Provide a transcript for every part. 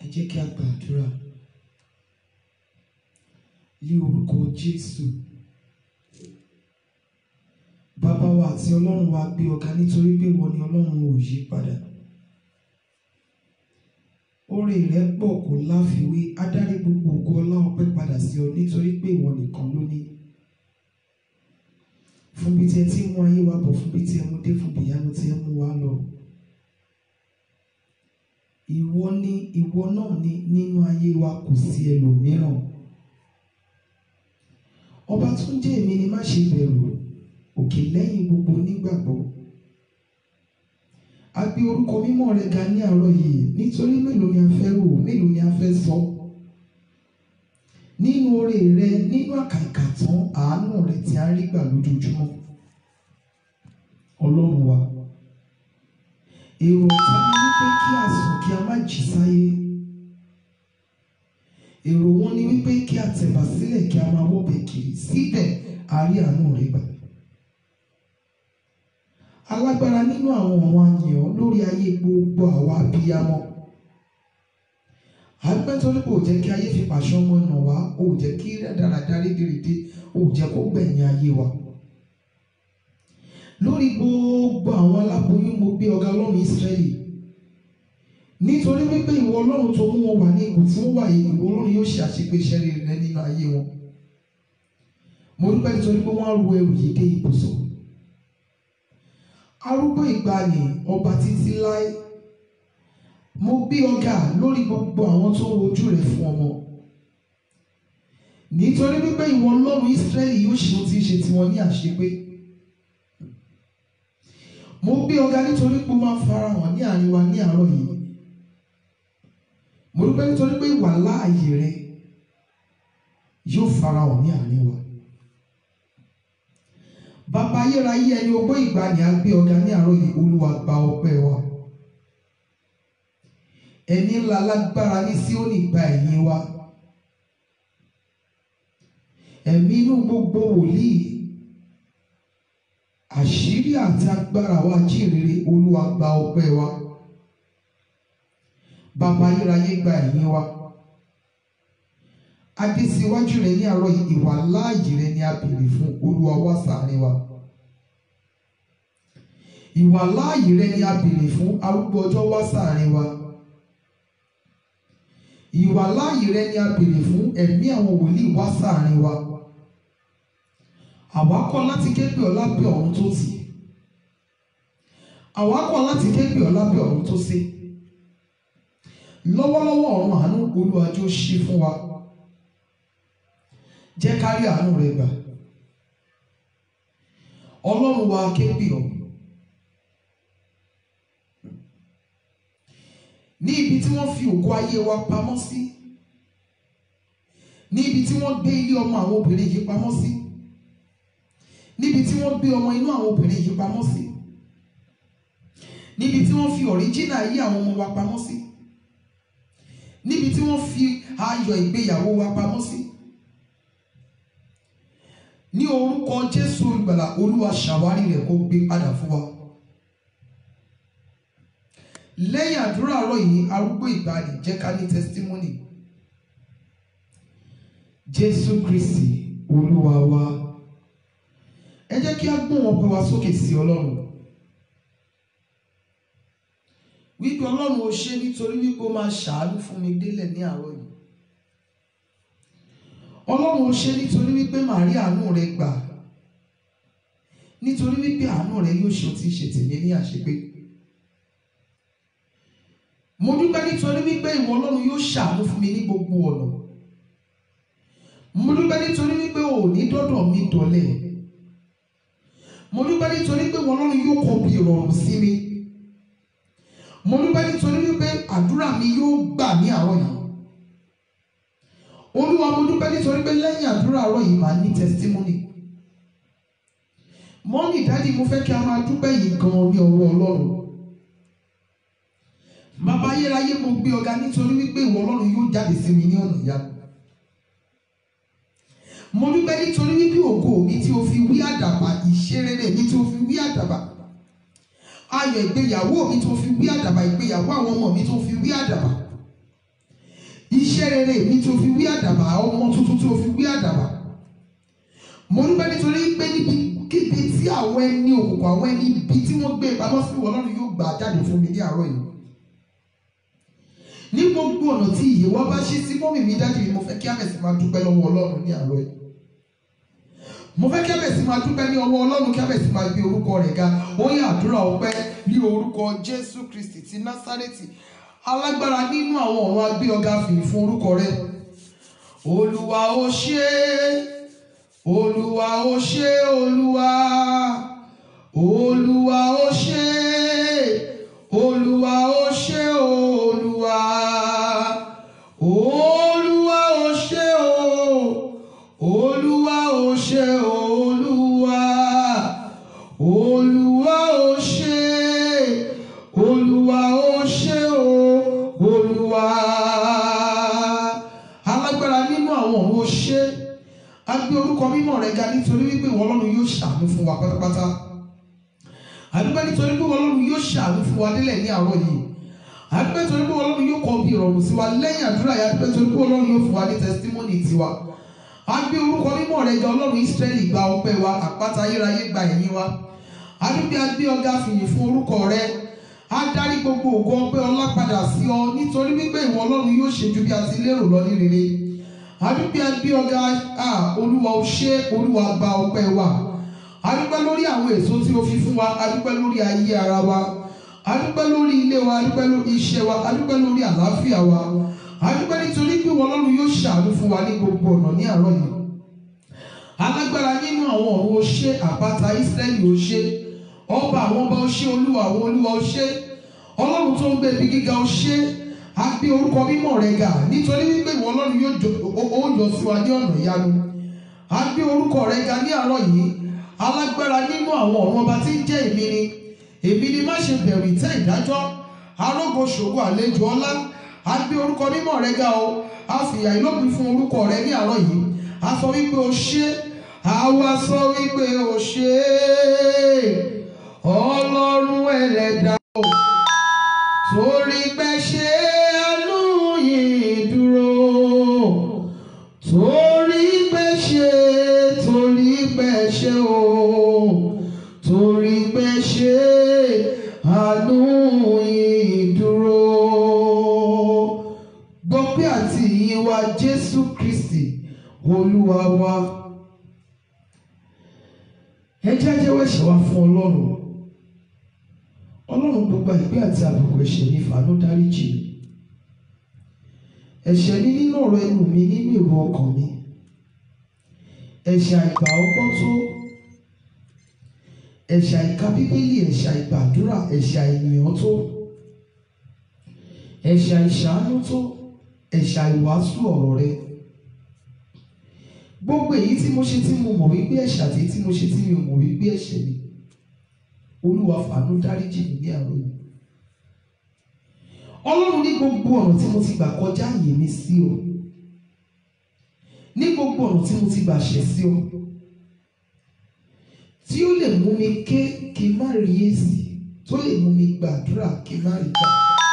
jẹ́ kí a gbàdúrà ní orúkọ Jésù bàbá wa àti ọlọ́run wa gbé ọ̀gá nítorí pé wọ́n ní ọlọ́run ò yí padà oore rẹ̀ pọ̀ kò láfiwé adarí gbogbo ògo ọlá ọpẹ́ padà sí ọ nítorí pé ìwọ nìkan ló ní fún bí tí ẹ ti ń mú ayé wa bọ̀ fún bí tí ẹ mú dé fún bí ìyanu tí ẹ mú wa lọ ìwọ ni ìwọ náà ni nínú ayé wa kò sí ẹlòmíràn ọba tó ń jẹ́ èmi ni má ṣe bẹ̀rù òkè lẹ́yìn gbogbo onígbàgbọ́ a gbé orúkọ mímọ́ rẹ ga ní àárọ̀ yìí nítorí mélòó ni a fẹ́ rò mélòó ni a fẹ́ sọ nínú oore rẹ nínú àkàìkà tán àánú rẹ tí a ń rí gbà lójoojúmọ́ ọlọ́run wa èrò ọ̀tá ni wípé kí a sùn kí a má jí sáyé èrò wọn ni wípé kí a tẹ̀bà sílẹ̀ kí a máa wọ́bẹ̀ kiri síbẹ̀ a rí àánú rẹ gbà alágbára nínú àwọn ọmọ àyàn lórí ayé gbogbo àwa abiyamọ agbẹ́tọ́lé kò jẹ́ kí ayé fi pàṣẹ ọmọ nà wá ò jẹ́ kí dáradára rédèrèdè ò jẹ́ kó gbẹ̀yìn ayé wa lórí gbogbo àwọn aláboyún mo gbé ọ̀gá ọlọ́run Ísírẹ́lì nítorí wípé ìwọ ọlọ́run tó mú wọn wà ní ipò tí wọ́n wà yìí ìwọ ọlọ́run yóò ṣe àṣepéṣẹ́ rere nínú ayé wọn mo dúpẹ́ nítorí pé wọ́n á ru ẹrù yìí dé ibùsọ̀ arúgbó ìgbàanì ọba títí láé mo gbé ọ̀gá lórí gbogbo àwọn tó ń wojú rẹ̀ fún ọmọ nítorí wípé ìwọ ọlọ́run Ísírẹ́lì yóò ṣe ohun tí ń ṣe tiwọn ní àṣepé mo gbé ọ̀gá nítorí pé ó máa farahàn ní àárín wa ní àárọ̀ yìí mo dúpẹ́ nítorí pé ìwà láàyè rẹ yóò farahàn ní àárín wa bàbá ayérayé ẹni ogbó ìgbàanì á gbé ọ̀gá ní àárọ̀ yìí olúwa gba ọpẹ́ wa ẹni ńlá lágbára ní Síónì gba ẹ̀yìn wa ẹ̀mí inú gbogbo wòlíì àṣírí àti agbára wa jíǹrere olúwa gba ọpẹ́ wa bàbá ayérayé gba ẹ̀yìn wa adésíwájú rẹ ní àárọ̀ yìí ìwà láàyè rẹ ni a béèrè fún olúwa wá ṣàárín wa ìwà láàyè rẹ ni a béèrè fún arúgbó ọjọ́ wá ṣàárín wa ìwà láàyè rẹ ni a béèrè fún ẹ̀mí àwọn wòlíì wá ṣàárín wa àwa kọ̀ láti ké pè ọ́ lábẹ́ ọ̀run tó tì àwa kọ̀ láti ké pè ọ́ lábẹ́ ọ̀run tó sé lọ́wọ́lọ́wọ́ ọ̀run àánú olùwàjò ṣí fún wa jẹ́ ká rí àánú rẹ gbà ọlọ́run wa ké pè ọ́ ní ibi tí wọ́n fi ògo ayé wa pamọ́ sí ní ibi tí wọ́n gbé ilé ọmọ àwọn obìnrin yìí pamọ́ sí níbi tí wọ́n gbé ọmọ inú àwọn obìnrin yìí pamọ́ sí níbi tí wọ́n fi ọ̀ríjínà ayé àwọn ọmọ wa pamọ́ sí níbi tí wọ́n fi ayọ̀ ìgbéyàwó wa pamọ́ sí ní orúkọ Jésù olùgbàlà olúwa ṣàwárí rẹ̀ kó gbé padà fún wa lẹ́yìn àdúrà àárọ̀ yìí arúgbó ìgbàanì jẹ́ ká ní testimony Jésù Kristi olúwa wa ẹ jẹ́ kí a gbọ́n ọpẹ́ wa sókè sí Ọlọ́run wípé Ọlọ́run ó ṣe nítorí wípé ó máa ṣàánú fún mi délẹ̀ ní àárọ̀ yìí Ọlọ́run ó ṣe nítorí wípé màá rí àánú rẹ gbà nítorí wípé àánú rẹ yóò ṣe ohun tí ń ṣe tèmi ní àṣepé mo dúpẹ́ nítorí wípé ìwọ Ọlọ́run yóò ṣàánú fún mi ní gbogbo ọ̀nà mo dúpẹ́ nítorí wípé ò ní dọ́dọ̀ mi dọ̀lẹ́ mo dúpẹ́ nítorí pé ìwọ Ọlọ́run yóò kọ bí ìrọ̀rùn sí mi mo dúpẹ́ nítorí wípé àdúrà mi yóò gbà ní àárọ̀ yìí olúwa mo dúpẹ́ nítorí pé lẹ́yìn àdúrà àárọ̀ yìí màá ní testimony mọ́mí dáàdi mo fẹ́ kí a máa dúpẹ́ yìí gan-an ní ọwọ́ Ọlọ́run bàbá ayérayé mo gbé ọ̀gá nítorí wípé ìwọ Ọlọ́run yóò jáde sí mi ní ọ̀nà ìyanu mo dúpẹ́ nítorí wípé ògo mi tí o fi wí àdàbà ìṣerere mi tí o fi wí àdàbà ayọ̀ ìgbéyàwó mi tí o fi wí àdàbà ìgbéyàwó àwọn ọmọ mi tí o fi wí àdàbà iṣẹ́ rere mi tó fi wí àdàbà ọmọ tuntun tó fi wí àdàbà mo dúpẹ́ nítorí pé níbi kíbi tí àwọn ẹni òkùnkùn àwọn ẹni ibi tí wọ́n gbé pamọ́ sí ìwọ Ọlọ́run yóò gbà jáde fún mi ní àárọ̀ yìí ní gbogbo ọ̀nà tí ìyè wa bá ṣí sí mọ́mì mi dájú mi mo fẹ́ kí àbẹ̀sí máa dúpẹ́ lọ́wọ́ Ọlọ́run ní àárọ̀ yìí mo fẹ́ kí àbẹ̀sí máa dúpẹ́ ní ọwọ́ Ọlọ́run kí àbẹ̀sí máa gbé orúkọ rẹ̀ ga ó yẹ àdúrà ọpẹ́ ní orúkọ Jésù Kristi ti Násárẹ́tì alágbára nínú àwọn ọ̀run agbé ọ̀gá fìyìn fún orúkọ rẹ̀ Olúwa ó ṣé Olúwa ó ṣé Olúwa Olúwa ó ṣé Olúwa ó ṣé Olúwa Olúwa ó ṣé o Olúwa ó ṣé Olúwa Olúwa ó ṣé Olúwa ó ṣé o Olúwa alágbára nínú àwọn ọ̀run ó ṣé a gbé orúkọ mímọ́ rẹ̀ ga nítorí wípé ìwọ Ọlọ́run yóò ṣàánú fún wa pátápátá àdúgbò nítorí pé ìwọ Ọlọ́run yóò ṣàánú fún wa délẹ̀ ní àárọ̀ yìí àdúgbò nítorí pé ìwọ Ọlọ́run yóò kọ bí ìrọ̀rùn sí wa lẹ́yìn àdúrà yìí àdúgbò nítorí pé ìwọ Ọlọ́run yóò fún wa ní tẹsítímọ́nì tiwa a gbé orúkọ mímọ́ rẹ̀ ga Ọlọ́run Ísírẹ́lì gba ọpẹ́ wa àpáta ayérayé gba ẹ̀yìn wa àdúgbò agbé ọ̀gá fìyìn fún orúkọ rẹ̀ a darí gbogbo ògo ọpẹ́ ọlá padà sí ọ nítorí wípé ìwọ Ọlọ́run yóò ṣe ju bí a ti lérò lọ ní rere àdúgbò agbé ọ̀gá olúwa ó ṣé olúwa gba ọpẹ́ wa adúpẹ́ lórí àwọn èso tí o fi fún wa adúpẹ́ lórí ayé ara wa adúpẹ́ lórí ilé wa adúpẹ́ lórí iṣẹ́ wa adúpẹ́ lórí àlàáfíà wa adúpẹ́ nítorí pé ìwọ Ọlọ́run yóò ṣàánú fún wa ní gbogbo ọ̀nà ní àárọ̀ yìí alágbára nínú àwọn ọ̀run o ṣé àpáta Ísírẹ́lì o ṣé ọba àwọn ọba o ṣé olúwa àwọn olúwa o ṣé ọlọ́run tó ń gbé ibi gíga o ṣé a gbé orúkọ mímọ́ rẹ ga nítorí wípé ìwọ Ọlọ́run yóò jọ ó yọ sí wa ní ọ̀nà ìyanu a gbé orúkọ rẹ ga ní àárọ̀ yìí alágbára nínú àwọn ọ̀run ọba tí ń jẹ́ èmi ni èmi ni má ṣe bẹ̀rù ìtẹ́ ìdájọ́ arógo ṣògo àlejò ọlá a gbé orúkọ mímọ́ rẹ ga o a fìyà ìlópin fún orúkọ rẹ ní àárọ̀ yìí a sọ wípé o ṣé àwa sọ wípé o ṣé ọlọ́run ẹlẹ́dà o torí pé ṣe àánú yìí dúró torí pé ṣe torí pé ṣe o torí pé ṣe àánú yìí dúró gbọ́pẹ́ àti ìyìn wa Jésù Kristi olúwa wa ẹ jẹ́ jẹ́wọ́ ẹ̀ṣẹ̀ wa fún ọlọ́run ọlọ́run gbogbo àìpé àti àbùkù ẹ̀ṣẹ̀ ní fàánú dáríjì ẹ̀ṣẹ̀ ní nínú ọ̀rọ̀ ẹnu mi nínú èrò ọkàn mi ẹ̀ṣẹ̀ àìgbà ọgbọ́n tó ẹ̀ṣẹ̀ àìka bíbélì ẹ̀ṣẹ̀ àìgbàdúrà ẹ̀ṣẹ̀ àìyàn tó ẹ̀ṣẹ̀ àìṣàánú tó ẹ̀ṣẹ̀ àìwàásù ọ̀rọ̀ rẹ gbogbo èyí tí mo ṣe tí mo mọ̀ wípé ẹ̀ṣẹ̀ àti èyí tí mo ṣe tí mi ò mọ̀ wípé ẹ̀ṣẹ̀ ni olúwa fàánú dáríjì mi ní àárọ̀ yìí ọlọ́run ní gbogbo ọ̀nà tí mo ti gbà kọjá àyè mi sí ọ ní gbogbo ọ̀nà tí mo ti gbà ṣẹ̀ sí ọ tí ó lè mú mi ké kí n má rí èsì tó lè mú mi gbàdúrà kí n má rí gbà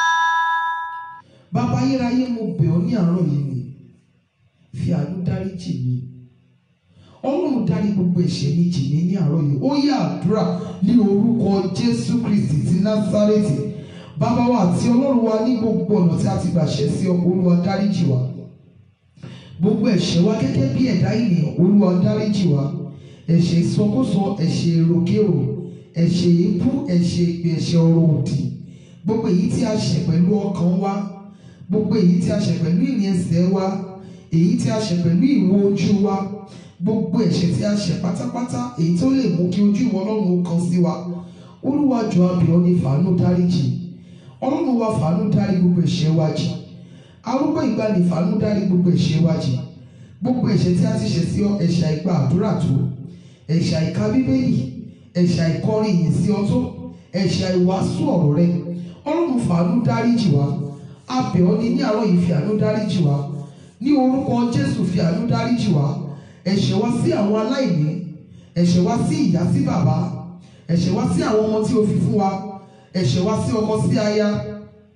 bàbá ayérayé mo bẹ̀ ọ́ ní àárọ̀ yìí ni fi àánú dáríjì mi ọlọ́run dárí gbogbo ẹ̀ṣẹ̀ mi jì mí ní àárọ̀ yìí ó yá àdúrà ní orúkọ jésù kristi ti násárẹ́tì bàbá wa àti ọlọ́run wa ní gbogbo ọ̀nà tí a ti gbà ṣẹ̀ sí ọ olúwa dáríjì wa gbogbo ẹ̀ṣẹ̀ wa gẹ́gẹ́ bí ẹ̀dá ènìyàn olúwa dáríjì wa ẹ̀ṣẹ̀ ìsọkúsọ ẹ̀ṣẹ̀ èròkérò ẹ̀ṣẹ̀ èébú ẹ̀ṣẹ̀ èpè ẹ̀ṣẹ̀ ọ̀rọ̀ òdì gbogbo èyí tí a ṣẹ̀ pẹ̀lú ọkàn wa gbogbo èyí tí a ṣẹ̀ pẹ̀lú ìrìn ẹsẹ̀ wa èyí tí a ṣẹ̀ pẹ̀lú ìwo ojú wa gbogbo ẹ̀ṣẹ̀ tí a ṣẹ̀ pátápátá èyí tó lè mú kí ojú ìwọ ọlọ́run ó kan sí wa olúwa jọ̀ọ́ a bẹ̀ ọ́ ní fàánú dáríjì ọlọ́run wa fàánú dárí gbogbo ẹ̀ṣẹ̀ wa jì arúgbó ìgbàanì fàánú dárí gbogbo ẹ̀ṣẹ̀ wa jì gbogbo ẹ̀ṣẹ̀ tí a ti ṣẹ̀ sí ọ ẹ̀ṣẹ̀ àìgbà àdúrà tó ẹ̀ṣẹ̀ àìka bíbélì ẹ̀ṣẹ̀ àìkọrin ìyìn sí ọ tó ẹ̀ṣẹ̀ àìwàásù ọ̀rọ̀ rẹ ọlọ́run fàánú dáríjì wa a bẹ̀ ọ́ ní ní àárọ̀ yìí fi àánú dáríjì wa ní orúkọ jésù fi àánú dáríjì wa ẹ̀ṣẹ̀ wa sí àwọn aláìní ẹ̀ṣẹ̀ wa sí ìyá sí bàbá ẹ̀ṣẹ̀ wa sí àwọn ọmọ tí o fi fún wa ẹ̀ṣẹ̀ wa sí ọkọ sí aya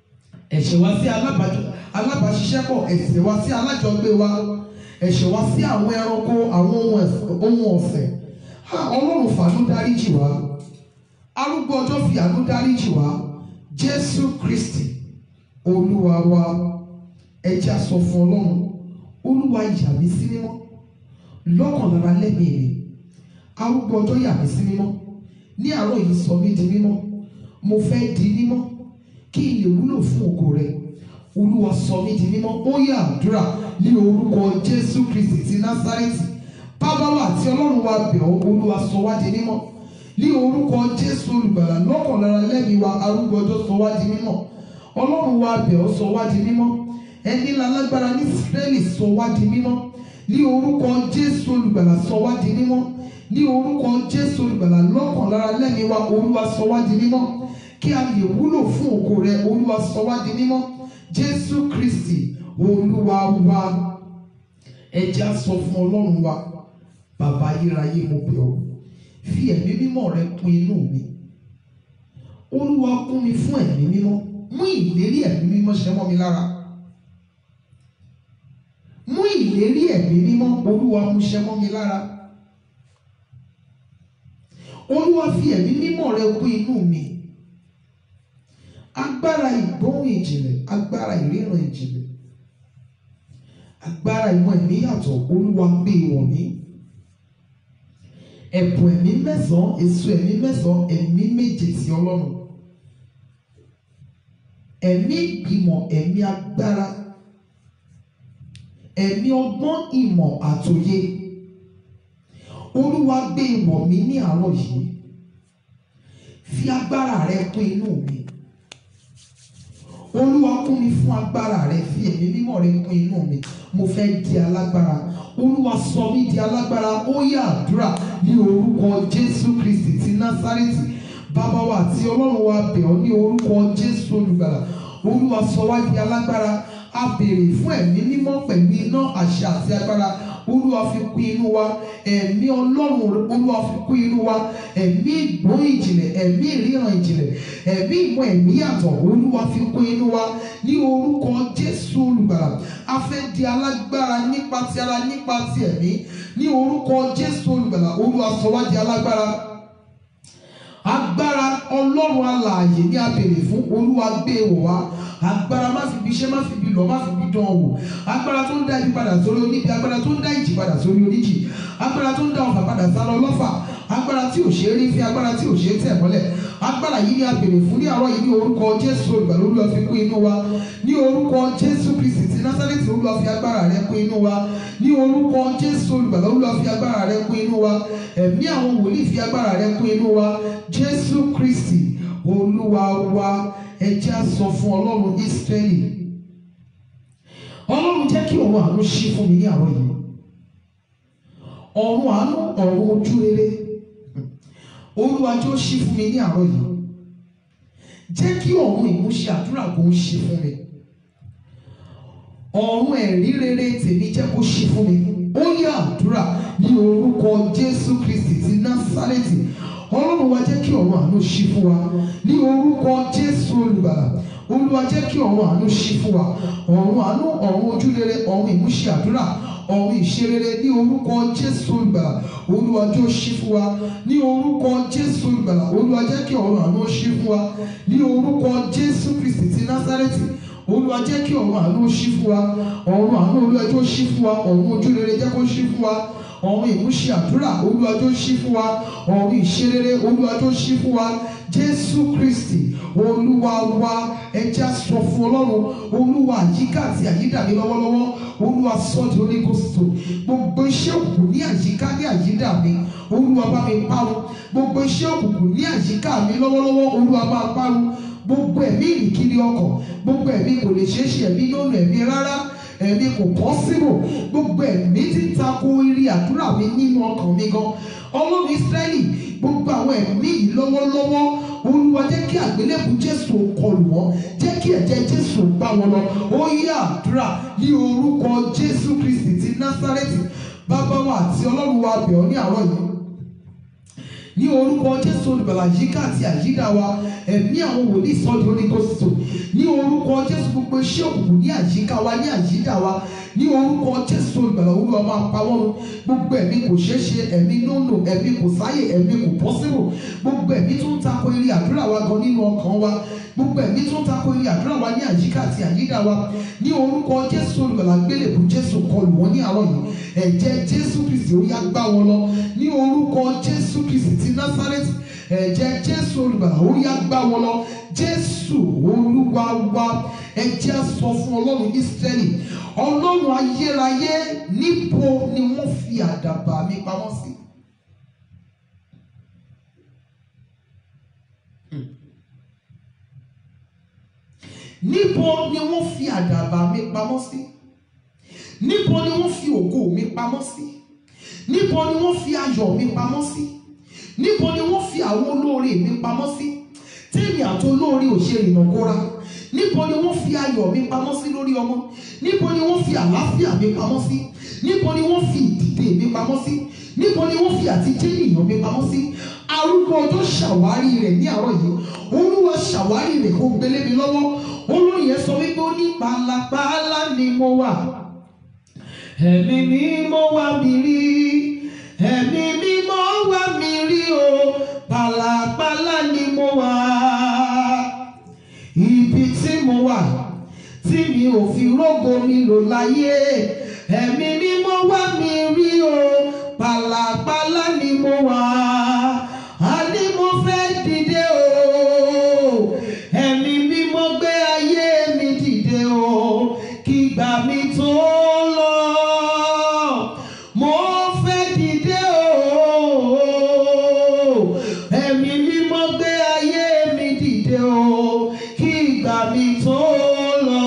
ẹ̀ṣẹ̀ wa sí alábàájọ- alábàáṣiṣẹ́pọ̀ ẹ̀ṣẹ̀ wa sí alájọgbé wa ẹ̀ṣẹ̀ wa sí àwọn ẹranko àwọn ohun ẹ̀f- ohun ọ̀sẹ̀ Ha, ọlọ́run fàánú dáríjì wá arúgbó ọjọ́ fi àánú dáríjì wá jésù kristi olúwa wa ẹ jẹ́ á sọ fún ọlọ́run olúwa yà mí sí mímọ́ lọ́kàn lára lẹ́mìí mi arúgbó ọjọ́ yà mí sí mímọ́ ní àárọ̀ yìí sọ mí di mímọ́ mo fẹ́ di mímọ́ kí n lè wúlò fún ògo rẹ olúwa sọ mí di mímọ́ ó yá àdúrà ní orúkọ jésù kristi ti násárẹ́tì bábáwá àti ọlọ́run wa bẹ̀ ọ́ olúwa sọ wá di mímọ́ ní orúkọ jésù olùgbàlà lọ́kàn lára lẹ́mìí wa arúgbó ọjọ́ sọ wá di mímọ́ ọlọ́run wa bẹ̀ ọ́ sọ wá di mímọ́ ẹni lálágbára ní israẹli sọ wá di mímọ́ ní orúkọ jésù olùgbàlà sọ wá di mímọ́ ní orúkọ jésù olùgbàlà lọ́kàn lára lẹ́mìí wa olúwa sọ wá di mímọ́ kí a lè wúlò fún ògo rẹ olúwa sọ wá di mímọ́ jésù kristi olúwa wa ẹ jẹ́ á sọ fún ọlọ́run wa bàbá ayérayé mo bẹ̀ ọ́ fi ẹ̀mí mímọ́ rẹ kún inú mi olúwa kún mi fún ẹ̀mí mímọ́ mú ìlérí ẹ̀mí mímọ́ ṣẹ mọ́ mi lára mú ìlérí ẹ̀mí mímọ́ olúwa mú ṣẹ mọ́ mi lára olúwa fi ẹ̀mí mímọ́ rẹ kún inú mi agbára ìgbóhùn ìjìnlẹ̀ agbára ìríran ìjìnlẹ̀ agbára ìmọ̀ ẹ̀mí yàtọ̀ olúwa gbé wọ̀ mí ẹ̀bùn ẹ̀mí mẹ́sàn-án èso ẹ̀mí mẹ́sàn-án ẹ̀mí méje ti ọlọ́run ẹ̀mí ìgbìmọ̀ ẹ̀mí agbára ẹ̀mí ọgbọ́n ìmọ̀ àtòye olúwa gbé wọ̀ mí ní àárọ̀ yìí fi agbára rẹ kún inú mi olúwa kún mi fún agbára rẹ fi ẹ̀mí mímọ́ rẹ kún inú mi mo fẹ́ di alágbára olúwa sọ mí di alágbára ó yá àdúrà ní orúkọ jésù kristi ti násárẹ́tì bàbá wa àti ọlọ́run wa bẹ̀ ọ́ ní orúkọ jésù olùgbàlà olúwa sọ wá di alágbára a béèrè fún ẹ̀mí mímọ́ pẹ̀lú iná àṣẹ àti agbára olúwa fi kún inú wa ẹ̀mí ọlọ́run olúwa fi kún inú wa ẹ̀mí ìgbóhùn ìjìnlẹ̀ ẹ̀mí ìríran ìjìnlẹ̀ ẹ̀mí ìmọ̀ ẹ̀mí yàtọ̀ olúwa fi kún inú wa ní orúkọ jésù olùgbàlà a fẹ́ di alágbára nípa ti ara nípa ti ẹ̀mí ní orúkọ jésù olùgbàlà olúwa sọ wá di alágbára agbára ọlọ́run alààyè ní abèrè fún olúwa gbé wọ̀ wá agbára má fi bí iṣẹ́ má fi bí lọ má fi bí dán wò agbára tó ń dá ibi padà sórí oníbi agbára tó ń dá ìjì padà sórí oníjì agbára tó ń dá ọfà padà sálọ lọ́fà agbára tí ò ṣe é rí fi agbára tí ò ṣe é tẹ̀ mọ́lẹ̀ agbára yìí ni a béèrè fún ní àárọ̀ yìí ní orúkọ jésù olùgbàlà olúwa fi kún inú wa ní orúkọ jésù kristi ti násárẹ́tì olúwa fi agbára rẹ kún inú wa ní orúkọ jésù olùgbàlà olúwa fi agbára rẹ kún inú wa ẹ̀mí àwọn wòlíì fi agbára rẹ kún inú wa jésù kristi olúwa wa ẹ jẹ́ á sọ fún ọlọ́run ísírẹ́lì ọlọ́run jẹ́ kí ọ̀run àánú ṣí fún mi ní àárọ̀ yìí ọ̀run àánú ọ̀run ojú rere olúwa jọ̀ọ́ ṣí fún mi ní àárọ̀ yìí jẹ́ kí ọ̀run ìmúṣẹ àdúrà kó ń ṣí fún mi ọ̀run ẹ̀rí rere tèmi jẹ́ kó ṣí fún mi ó yá àdúrà ní orúkọ jésù kristi ti násárẹ́tì ọlọ́run wa jẹ́ kí ọ̀run àánú ṣí fún wa ní orúkọ jésù olùgbàlà olúwa jẹ́ kí ọ̀run àánú ṣí fún wa ọ̀run àánú ọ̀run ojúrere ọ̀run ìmúṣẹ àdúrà ọ̀run ìṣerere ní orúkọ jésù olùgbàlà olúwa jọ̀ọ́ ṣí fún wa ní orúkọ jésù olùgbàlà olúwa jẹ́ kí ọ̀run àánú ṣí fún wa ní orúkọ jésù kristi ti násárẹ́tì olúwa jẹ́ kí ọ̀run àánú ṣí fún wa ọ̀run àánú olúwa jọ̀ọ́ ṣí fún wa ọ̀run ojúrere jẹ́ kó ṣí fún wa ọ̀run ìmúṣẹ àdúrà olúwa jọ̀ọ́ ṣí fún wa ọ̀run ìṣerere olúwa jọ̀ọ́ ṣí fún wa jésù kristi olúwa wa ẹ jẹ́ á sọ fún ọlọ́run olúwa àyíká àti àyídà mi lọ́wọ́lọ́wọ́ olúwa sọ di Holy Ghost gbogbo iṣẹ́ òkùnkùn ní àyíká ní àyídà mi olúwa bá mi parun gbogbo iṣẹ́ òkùnkùn ní àyíká mi lọ́wọ́lọ́wọ́ olúwa bá parun gbogbo ẹ̀mí ìrìnkiri ọkàn gbogbo ẹ̀mí kò lè ṣeé ṣe ẹ̀mí lónà ẹ̀mí rárá ẹ̀mí kò pọ́sibò gbogbo ẹ̀mí tí ń tako irí àdúrà mi nínú ọkàn mi gan ọlọ́run ìsírẹ́lì gbogbo àwọn ẹ̀mí yìí lọ́wọ́lọ́wọ́ olúwa jẹ́ kí àgbélébù jésù kọlù wọ́n jẹ́ kí ẹ̀jẹ̀ jésù gbá wọn lọ ó yá àdúrà ní orúkọ jésù kristi ti násárẹ́tì bàbá wa àti ọlọ́run wa bẹ̀ ọ́ ní àárọ̀ yìí ní orúkọ jésù olùgbàlà yíká àti àyídà wa ẹ̀mí àwọn wòlíì sọ́ọ̀dì oníkóṣìṣò ní orúkọ jésù gbogbo iṣẹ́ òkùnkùn ní àyíká wa ní àyídà wa ní orúkọ jésù olùgbàlà olúwa máa pa wọ́n run gbogbo ẹ̀mí kò ṣeé ṣe ẹ̀mí nónò ẹ̀mí kò sáyè ẹ̀mí kò pọ́sibò gbogbo ẹ̀mí tó ń tako eré àdúrà wa gan nínú ọkàn wa gbogbo ẹ̀mí tó ń tako eré àdúrà wa ní àyíká àti àyídà wa ní orúkọ jésù olùgbàlà gbélébù jésù kọlù wọn ní àárọ̀ yìí ẹ̀jẹ̀ jésù kristi ó yá gbá wọn lọ ní orúkọ jésù kristi ti násárẹ́tì ẹ̀jẹ̀ jésù olùgbàlà ó yá gbá wọn lọ jésù olúwa wa ẹ̀jẹ̀ á sọ fún ọlọ́run ísírẹ́lì ọlọ́run ayérayé níbo ni wọ́n fi àdàbà mi pamọ́ sí. níbo ni wọ́n fi àdàbà mi pamọ́ sí níbo ni wọ́n fi ògo mi pamọ́ sí níbo ni wọ́n fi ayọ̀ mi pamọ́ sí níbo ni wọ́n fi àwọn olóore mi pamọ́ sí tèmi àti olóore ò ṣe ìnàkóra níbo ni wọ́n fi ayọ̀ mi pamọ́ sí lórí ọmọ níbo ni wọ́n fi àlàáfíà mi pamọ́ sí níbo ni wọ́n fi ìdìde mi pamọ́ sí níbo ni wọ́n fi àtijọ́ ènìyàn mi pamọ́ sí arúgbó ọjọ́ ṣàwárí rẹ̀ ní àárọ̀ yìí olúwa ṣàwárí rẹ̀ kó gbélé mi lọ́wọ́ olóyè sọ wípé ó ní pàlàpàlà ni mo wà ẹ̀mí mímọ́ wá mi rí ẹ̀mí mímọ́ wá mi rí o pàlàpàlà ni mo wà ibi tí mo wà tí mi ò fi rógo mi lò láyé ẹ̀mí mímọ́ wá mi rí o pàlàpàlà ni mo wà á ní mo fẹ́ dìde o ẹ̀mí mímọ́ gbé ayé mi dìde o kí gbà mí tó lọ mo fẹ́ dìde o ẹ̀mí mímọ́ gbé ayé mi dìde o kí gbà mí tó lọ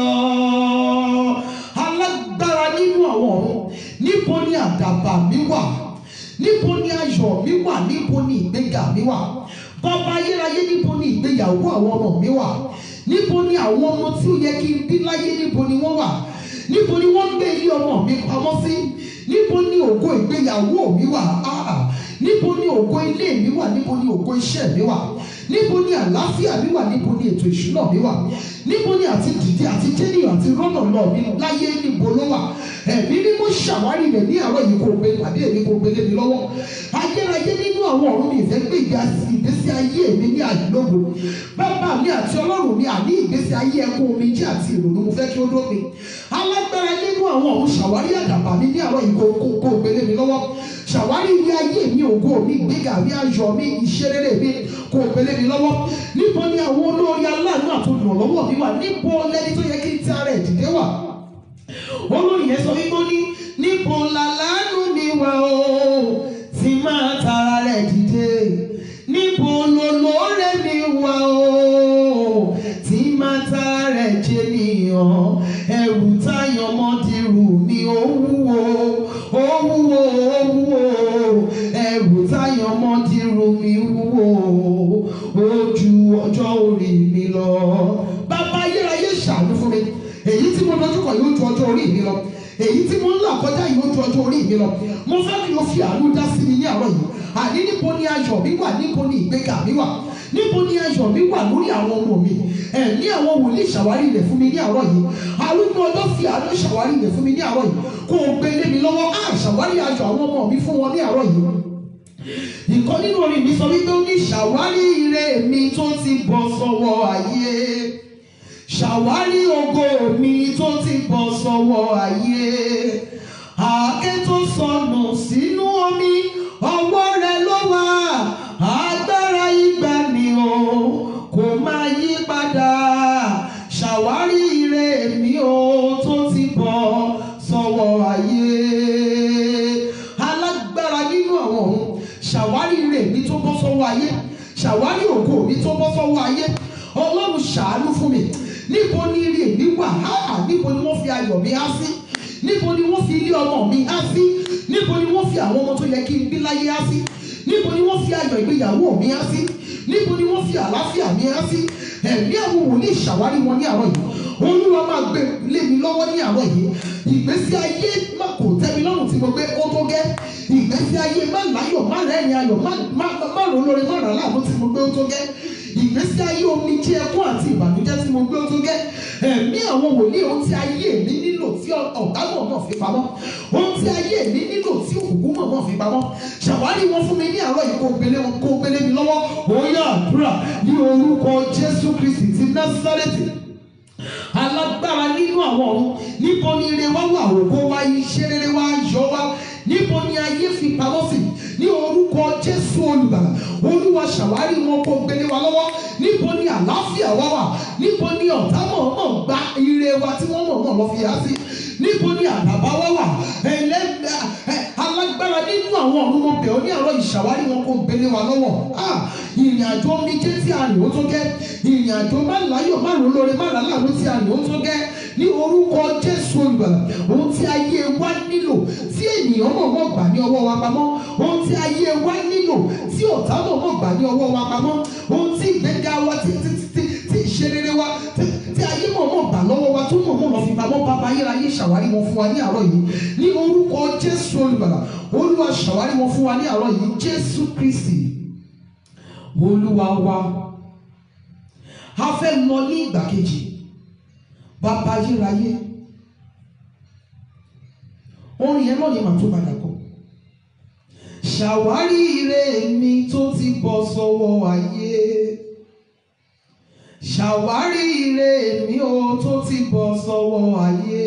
alágbára nínú àwọn ọ̀run níbo ni àdàbà mi wà níbo ni ayọ̀ mi wà níbo ni ìgbéga mi wà bàbá ayérayé níbo ni ìgbéyàwó àwọn ọmọ mi wà níbo ni àwọn ọmọ tí ó yẹ kí n bí láyé níbo ni wọ́n wà níbo ni wọ́n ń gbé ilé ọmọ mi pamọ́ sí níbo ni ògo ìgbéyàwó mi wà Ah, níbo ni ògo ilé mi wà níbo ni ògo iṣẹ́ mi wà níbo ni àlàáfíà mi wà níbo ni ètò ìṣúná mi wà níbo ni àti dìde àti jẹ́nìyàn àti rọ́nà lọ mi láyé níbo ló wà ẹ̀mí ni mo ṣàwárí rẹ̀ ní àárọ̀ yìí kò gbé pàdé èmi kò gbélé mi lọ́wọ́ ayérayé nínú àwọn ọ̀run mi ìfẹ́ gbé ìgbésí ayé mi ní àdúgbò bàbá mi àti ọlọ́run mi àní ìgbésí ayé ẹkún mi jẹ́ àti ìrònú mo fẹ́ kí ó dópin alágbára nínú àwọn ọ̀run ṣàwárí àdàbà mi ní àárọ̀ yìí kò kò- kò gbélé mi lọ́wọ́ ṣàwárí ilé ayé mi ògo mi ìgbéga mi ayọ̀ mi ìṣeréré mi kò gbélé mi lọ́wọ́ níbo ni àwọn olórí aláàánú àtolùrànlọ́wọ́ mi wà níbo lẹni tó yẹ kí n ti ara ẹ̀ dìde wà olórí yẹn sọ wípé ó ní níbo làlánú mi wà o tí máa tara rẹ̀ dìde níbo lolóore mi wà o tí máa tara rẹ̀ jẹ nìyàn ẹrù táyọ̀ mọ́dìrú mi ó wúwo ó wúwo ó wúwo ẹrù táyọ̀ mọ́dìrú mi wúwo ó ju ọjọ́ orí mi lọ. bàbá ayérayé ṣàánú fún mi èyí tí mo dojú kọ yóò ju ọjọ́ orí mi lọ èyí tí mo ń là kọjá yóò ju ọjọ́ orí mi lọ mo fẹ́ kí o fi àánú dá sí mi ní àárọ̀ yìí àní níbo ni ayọ̀ mi wà níbo ni ìgbéga mi wà níbo ni ayọ̀ mi wà lórí àwọn ọmọ mi ẹ̀mí àwọn wòlíì ṣàwárí rẹ̀ fún mi ní àárọ̀ yìí arúgbó ọjọ́ fi àánú ṣàwárí rẹ̀ fún mi ní àárọ̀ yìí kó o gbé lé mi lọ́wọ́ á ṣàwárí ayọ̀ àwọn ọmọ mi fún wọn ní àárọ̀ yìí ìkan nínú orin mi sọ wípé ó ní ṣàwárí ire mi tó ti bọ́ sọ́wọ́ ayé ṣàwárí ògo mi tó ti bọ́ sọ́wọ́ ayé àáké tó sọnù sínú omi ọwọ́ rẹ ló wà agbára ìgbàanì o kò máa yí padà ṣàwárí ire mi o tó ti bọ́ sọ́wọ́ ayé alágbára nínú àwọn ọ̀run ṣàwárí ire mi tó bọ́ sọ́wọ́ ayé ṣàwárí ògo mi tó bọ́ sọ́wọ́ ayé ọlọ́run ṣàánú fún mi níbo ni ire mi wà háà níbo ni wọ́n fi ayọ̀ mi há sí níbo ni wọ́n fi ilé ọmọ mi há sí níbo ni wọ́n fi àwọn ọmọ tó yẹ kí n bí láyé há sí níbo ni wọ́n fi ayọ̀ ìgbéyàwó mi há sí níbo ni wọ́n fi àlàáfíà mi há sí ẹ̀mí àwọn wòlíì ṣàwárí wọn ní àárọ̀ yìí olúwa máa gbé lé mi lọ́wọ́ ní àárọ̀ yìí ìgbésí ayé má kò tẹ́ mi lọ́rùn tí mo gbé ó tó gẹ́ ìgbésí ayé má láyọ̀ má rẹ́rìn ayọ̀ má má má rò lórí má rà láàánú tí mo gbé ó tó gẹ́ ìgbésí ayé omi jẹ́ ẹkún àti ìbànújẹ́ tí mo gbé ó tó gẹ́ ẹ̀mí àwọn wòlíì ohun tí ayé mi nílò tí ọ̀gá mọ̀ náà fi pamọ́ ohun tí ayé mi nílò tí òkùnkùn mọ̀ náà fi pamọ́ ṣàwárí wọn fún mi ní àárọ̀ yìí kó gbélé wọn kó gbélé mi lọ́wọ́ ó yá àdúrà ní orúkọ Jésù Kristi ti Násárẹ́tì alágbára nínú àwọn ọ̀run níbo ni ire wá wà ògo wa iṣẹ́ rere wa yọ wá níbo ni ayé fi pamọ́ sí ní orúkọ Jésù olùgbàlà olúwa ṣàwárí wọn kó gbélé wa lọ́wọ́ níbo ni àlàáfíà wa wà níbo ni ọ̀tá mọ̀ọ́mọ̀ gba ire wa tí wọ́n mọ̀ọ́mọ̀ lọ fi há sí níbo ni àdàbà wa wà ẹlẹ́gbẹ́ alágbára nínú àwọn ọ̀run mo bẹ̀ ọ́ ní àárọ̀ ìṣàwárí wọn kó gbélé wa lọ́wọ́ ìrìn àjò omi jẹ́ tí a rìn ó tó gẹ́ ìrìn àjò má láyọ̀ má rò lóore má rà láàánú tí a rìn ó tó gẹ́ ní orúkọ Jésù olùgbàlà ohun tí ayé wa nílò tí ènìyàn mọ̀ọ́mọ̀ gbà ní ọwọ́ wa pamọ́ ohun tí ayé wa nílò tí ọ̀tá mọ̀ọ́mọ̀ gbà ní ọwọ́ wa pamọ́ ohun tí ìgbéga wa tí tí tí tí ìṣerere wa tí tí ayé mọ̀ọ́mọ̀ gbà lọ́wọ́ wa tó mọ̀ọ́mọ̀ lọ fi pamọ́ bàbá ayérayé ṣàwárí wọn fún wa ní àárọ̀ yìí ní orúkọ Jésù olùgbàlà olúwa ṣàwárí wọn fún wa ní àárọ̀ yìí Jésù Kristi olúwa wa a fẹ́ lọ ní ìgbà kejì bàbá ayérayé orin yẹn náà ni màá tó padà kọ ṣàwárí ire mi tó ti bọ́ sọ́wọ́ ayé ṣàwárí ire mi ó tó ti bọ́ sọ́wọ́ ayé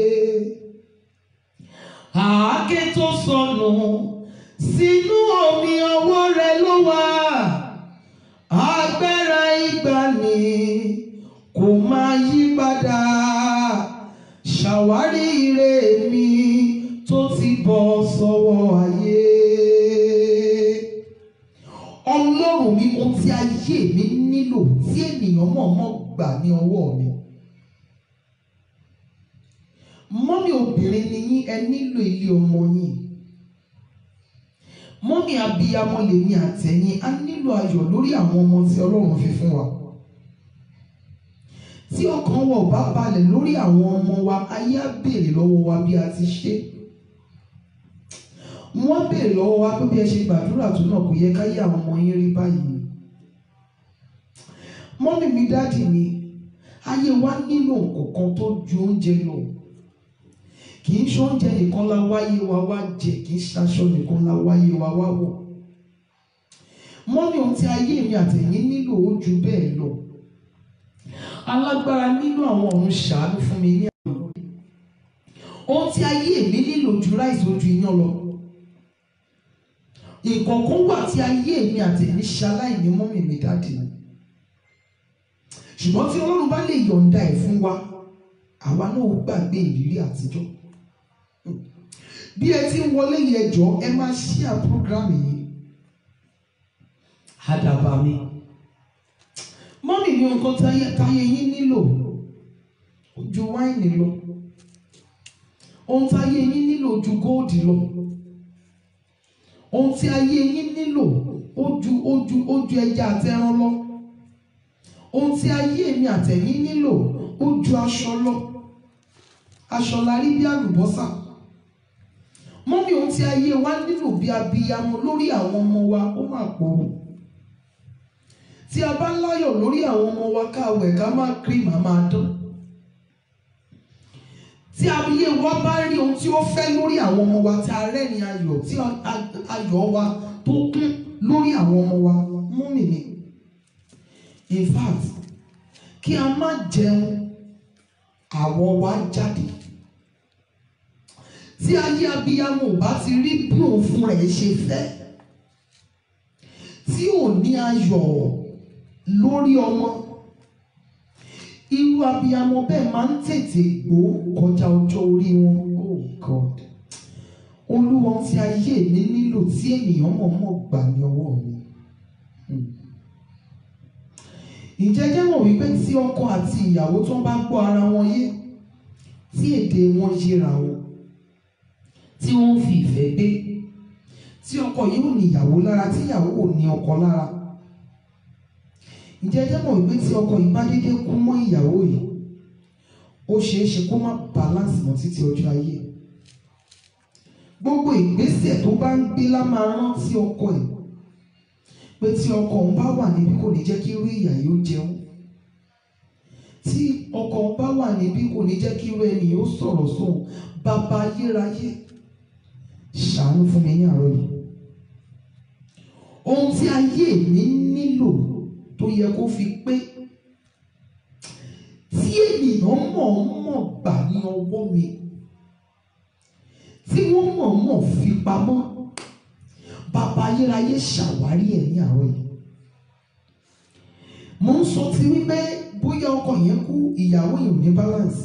àáké tó sọnù sínú omi ọwọ́ rẹ ló wà agbára ìgbàanì kò máa yí padà ṣàwárí ire mi tó ti bọ́ sọ́wọ́ ayé. Ọlọ́run mi ohun tí ayé mi nílò tí ènìyàn mọ̀ọ́mọ̀ gbà ní ọwọ́ mi. Mọ́mí obìnrin ni yín ẹ nílò ilé ọmọ yín. Mọ́mí abiyamọ lèmi àtẹ̀yìn a nílò ayọ̀ lórí àwọn ọmọ tí Ọlọ́run fi fún wa. Tí ọkàn wa ò bá balẹ̀ lórí àwọn ọmọ wa, ayé á béèrè lọ́wọ́ wa bí a ti ṣe. Wọ́n béèrè lọ́wọ́ wa pé bí ẹ ṣe gbàdúrà tó náà kò yẹ káyé àwọn ọmọ yín rí báyìí. Mọ́mí mi dáàdì mi, ayé wa nílò nǹkan tó ju oúnjẹ lọ. Kì í ṣe oúnjẹ nìkan la wáyé wa wá jẹ, kì í ṣaṣọ nìkan la wáyé wa wá wọ̀. Mọ́mí ohun tí ayé mi àtẹ̀yìn nílò ó ju bẹ́ẹ̀ lọ. Alágbára nínú àwọn ọ̀run ṣàánú fún mi ní àwọn. Ohun tí ayé mi nílò ju ráìsì ojú iyán lọ. Nǹkan kan wà tí ayé mi àtẹ̀yìn ṣaláìní mọ́mí mi dáàdì mi. Ṣùgbọ́n tí Ọlọ́run bá lè yọ̀ǹda ẹ̀ fún wa, àwa náà ó gbàgbé ìrírí àtijọ́. Bí ẹ ti ń wọlé yẹn jọ, ẹ máa ṣíà prógrámì yìí. Àdàbà mi. Mọ́mì mi nǹkan táyé táyé yín nílò ju wáìnì lọ. Ohun táyé yín nílò ju góòdì lọ. Ohun tí ayé yín nílò ó ju ó ju ó ju ẹja àti ẹran lọ. Ohun tí ayé mi àtẹ̀yìn nílò ó ju aṣọ lọ. Aṣọ la rí bí àlùbọ́sà. Mọ́mì ohun tí ayé wa nílò bí abiyamọ lórí àwọn ọmọ wa ó mà pọ̀ o tí a bá láyọ̀ lórí àwọn ọmọ wa ká wẹ̀ ká má cream a máa dán. tí ayé wa bá rí ohun tí ó fẹ́ lórí àwọn ọmọ wa tí a rẹ́rìn ayọ̀ tí ayọ̀ wa tó kún lórí àwọn ọmọ wa mú mi ní. in fact kí a má jẹun àwọ̀ wa jáde. tí ayé abiyamọ ò bá ti rí bí òun fún rẹ̀ ṣe fẹ́ tí ò ní ayọ̀ lórí ọmọ irú abiyamọ bẹ́ẹ̀ máa ń tètè gbó kọjá ọjọ́ orí wọn oh god olúwa tí ayé mi nílò tí ènìyàn mọ̀ọ́mọ̀ gbà ní ọwọ́ mi ǹjẹ́ jẹ́ mọ̀ wípé tí ọkọ àti ìyàwó tó ń bá gbọ́ ara wọn yé tí èdè wọn yíra wọn tí wọ́n fi ìfẹ́ gbé tí ọkọ yìí ò ní ìyàwó lára tí ìyàwó ò ní ọkọ lára ǹjẹ́ ẹjẹ́ mọ̀ wípé tí ọkọ yìí bá dédé kú mọ́ ìyàwó yìí ó ṣeé ṣe kó má balance mọ́ títí ọjọ́ ayé gbogbo ìgbésẹ̀ tó bá ń gbé lá máa rántí ọkọ ẹ̀ pé tí ọkọ òun bá wà níbí kò ní jẹ́ kí irú ìyà yìí ó jẹun tí ọkọ òun bá wà níbí kò ní jẹ́ kí irú ẹni yìí ó sọ̀rọ̀ sóun bàbá ayérayé ṣàánú fún mi ní àárọ̀ yìí ohun tí ayé mi nílò tó yẹ kó fi pé tí ènìyàn mọ̀ọ́mọ̀ gbà ní ọwọ́ mi tí wọ́n mọ̀ọ́mọ̀ fi pamọ́ bàbá ayérayé ṣàwárí ẹ̀ ní àárọ̀ yìí mo ń sọ ti wípé bóyá ọkọ yẹn kú ìyàwó yìí ò ní balance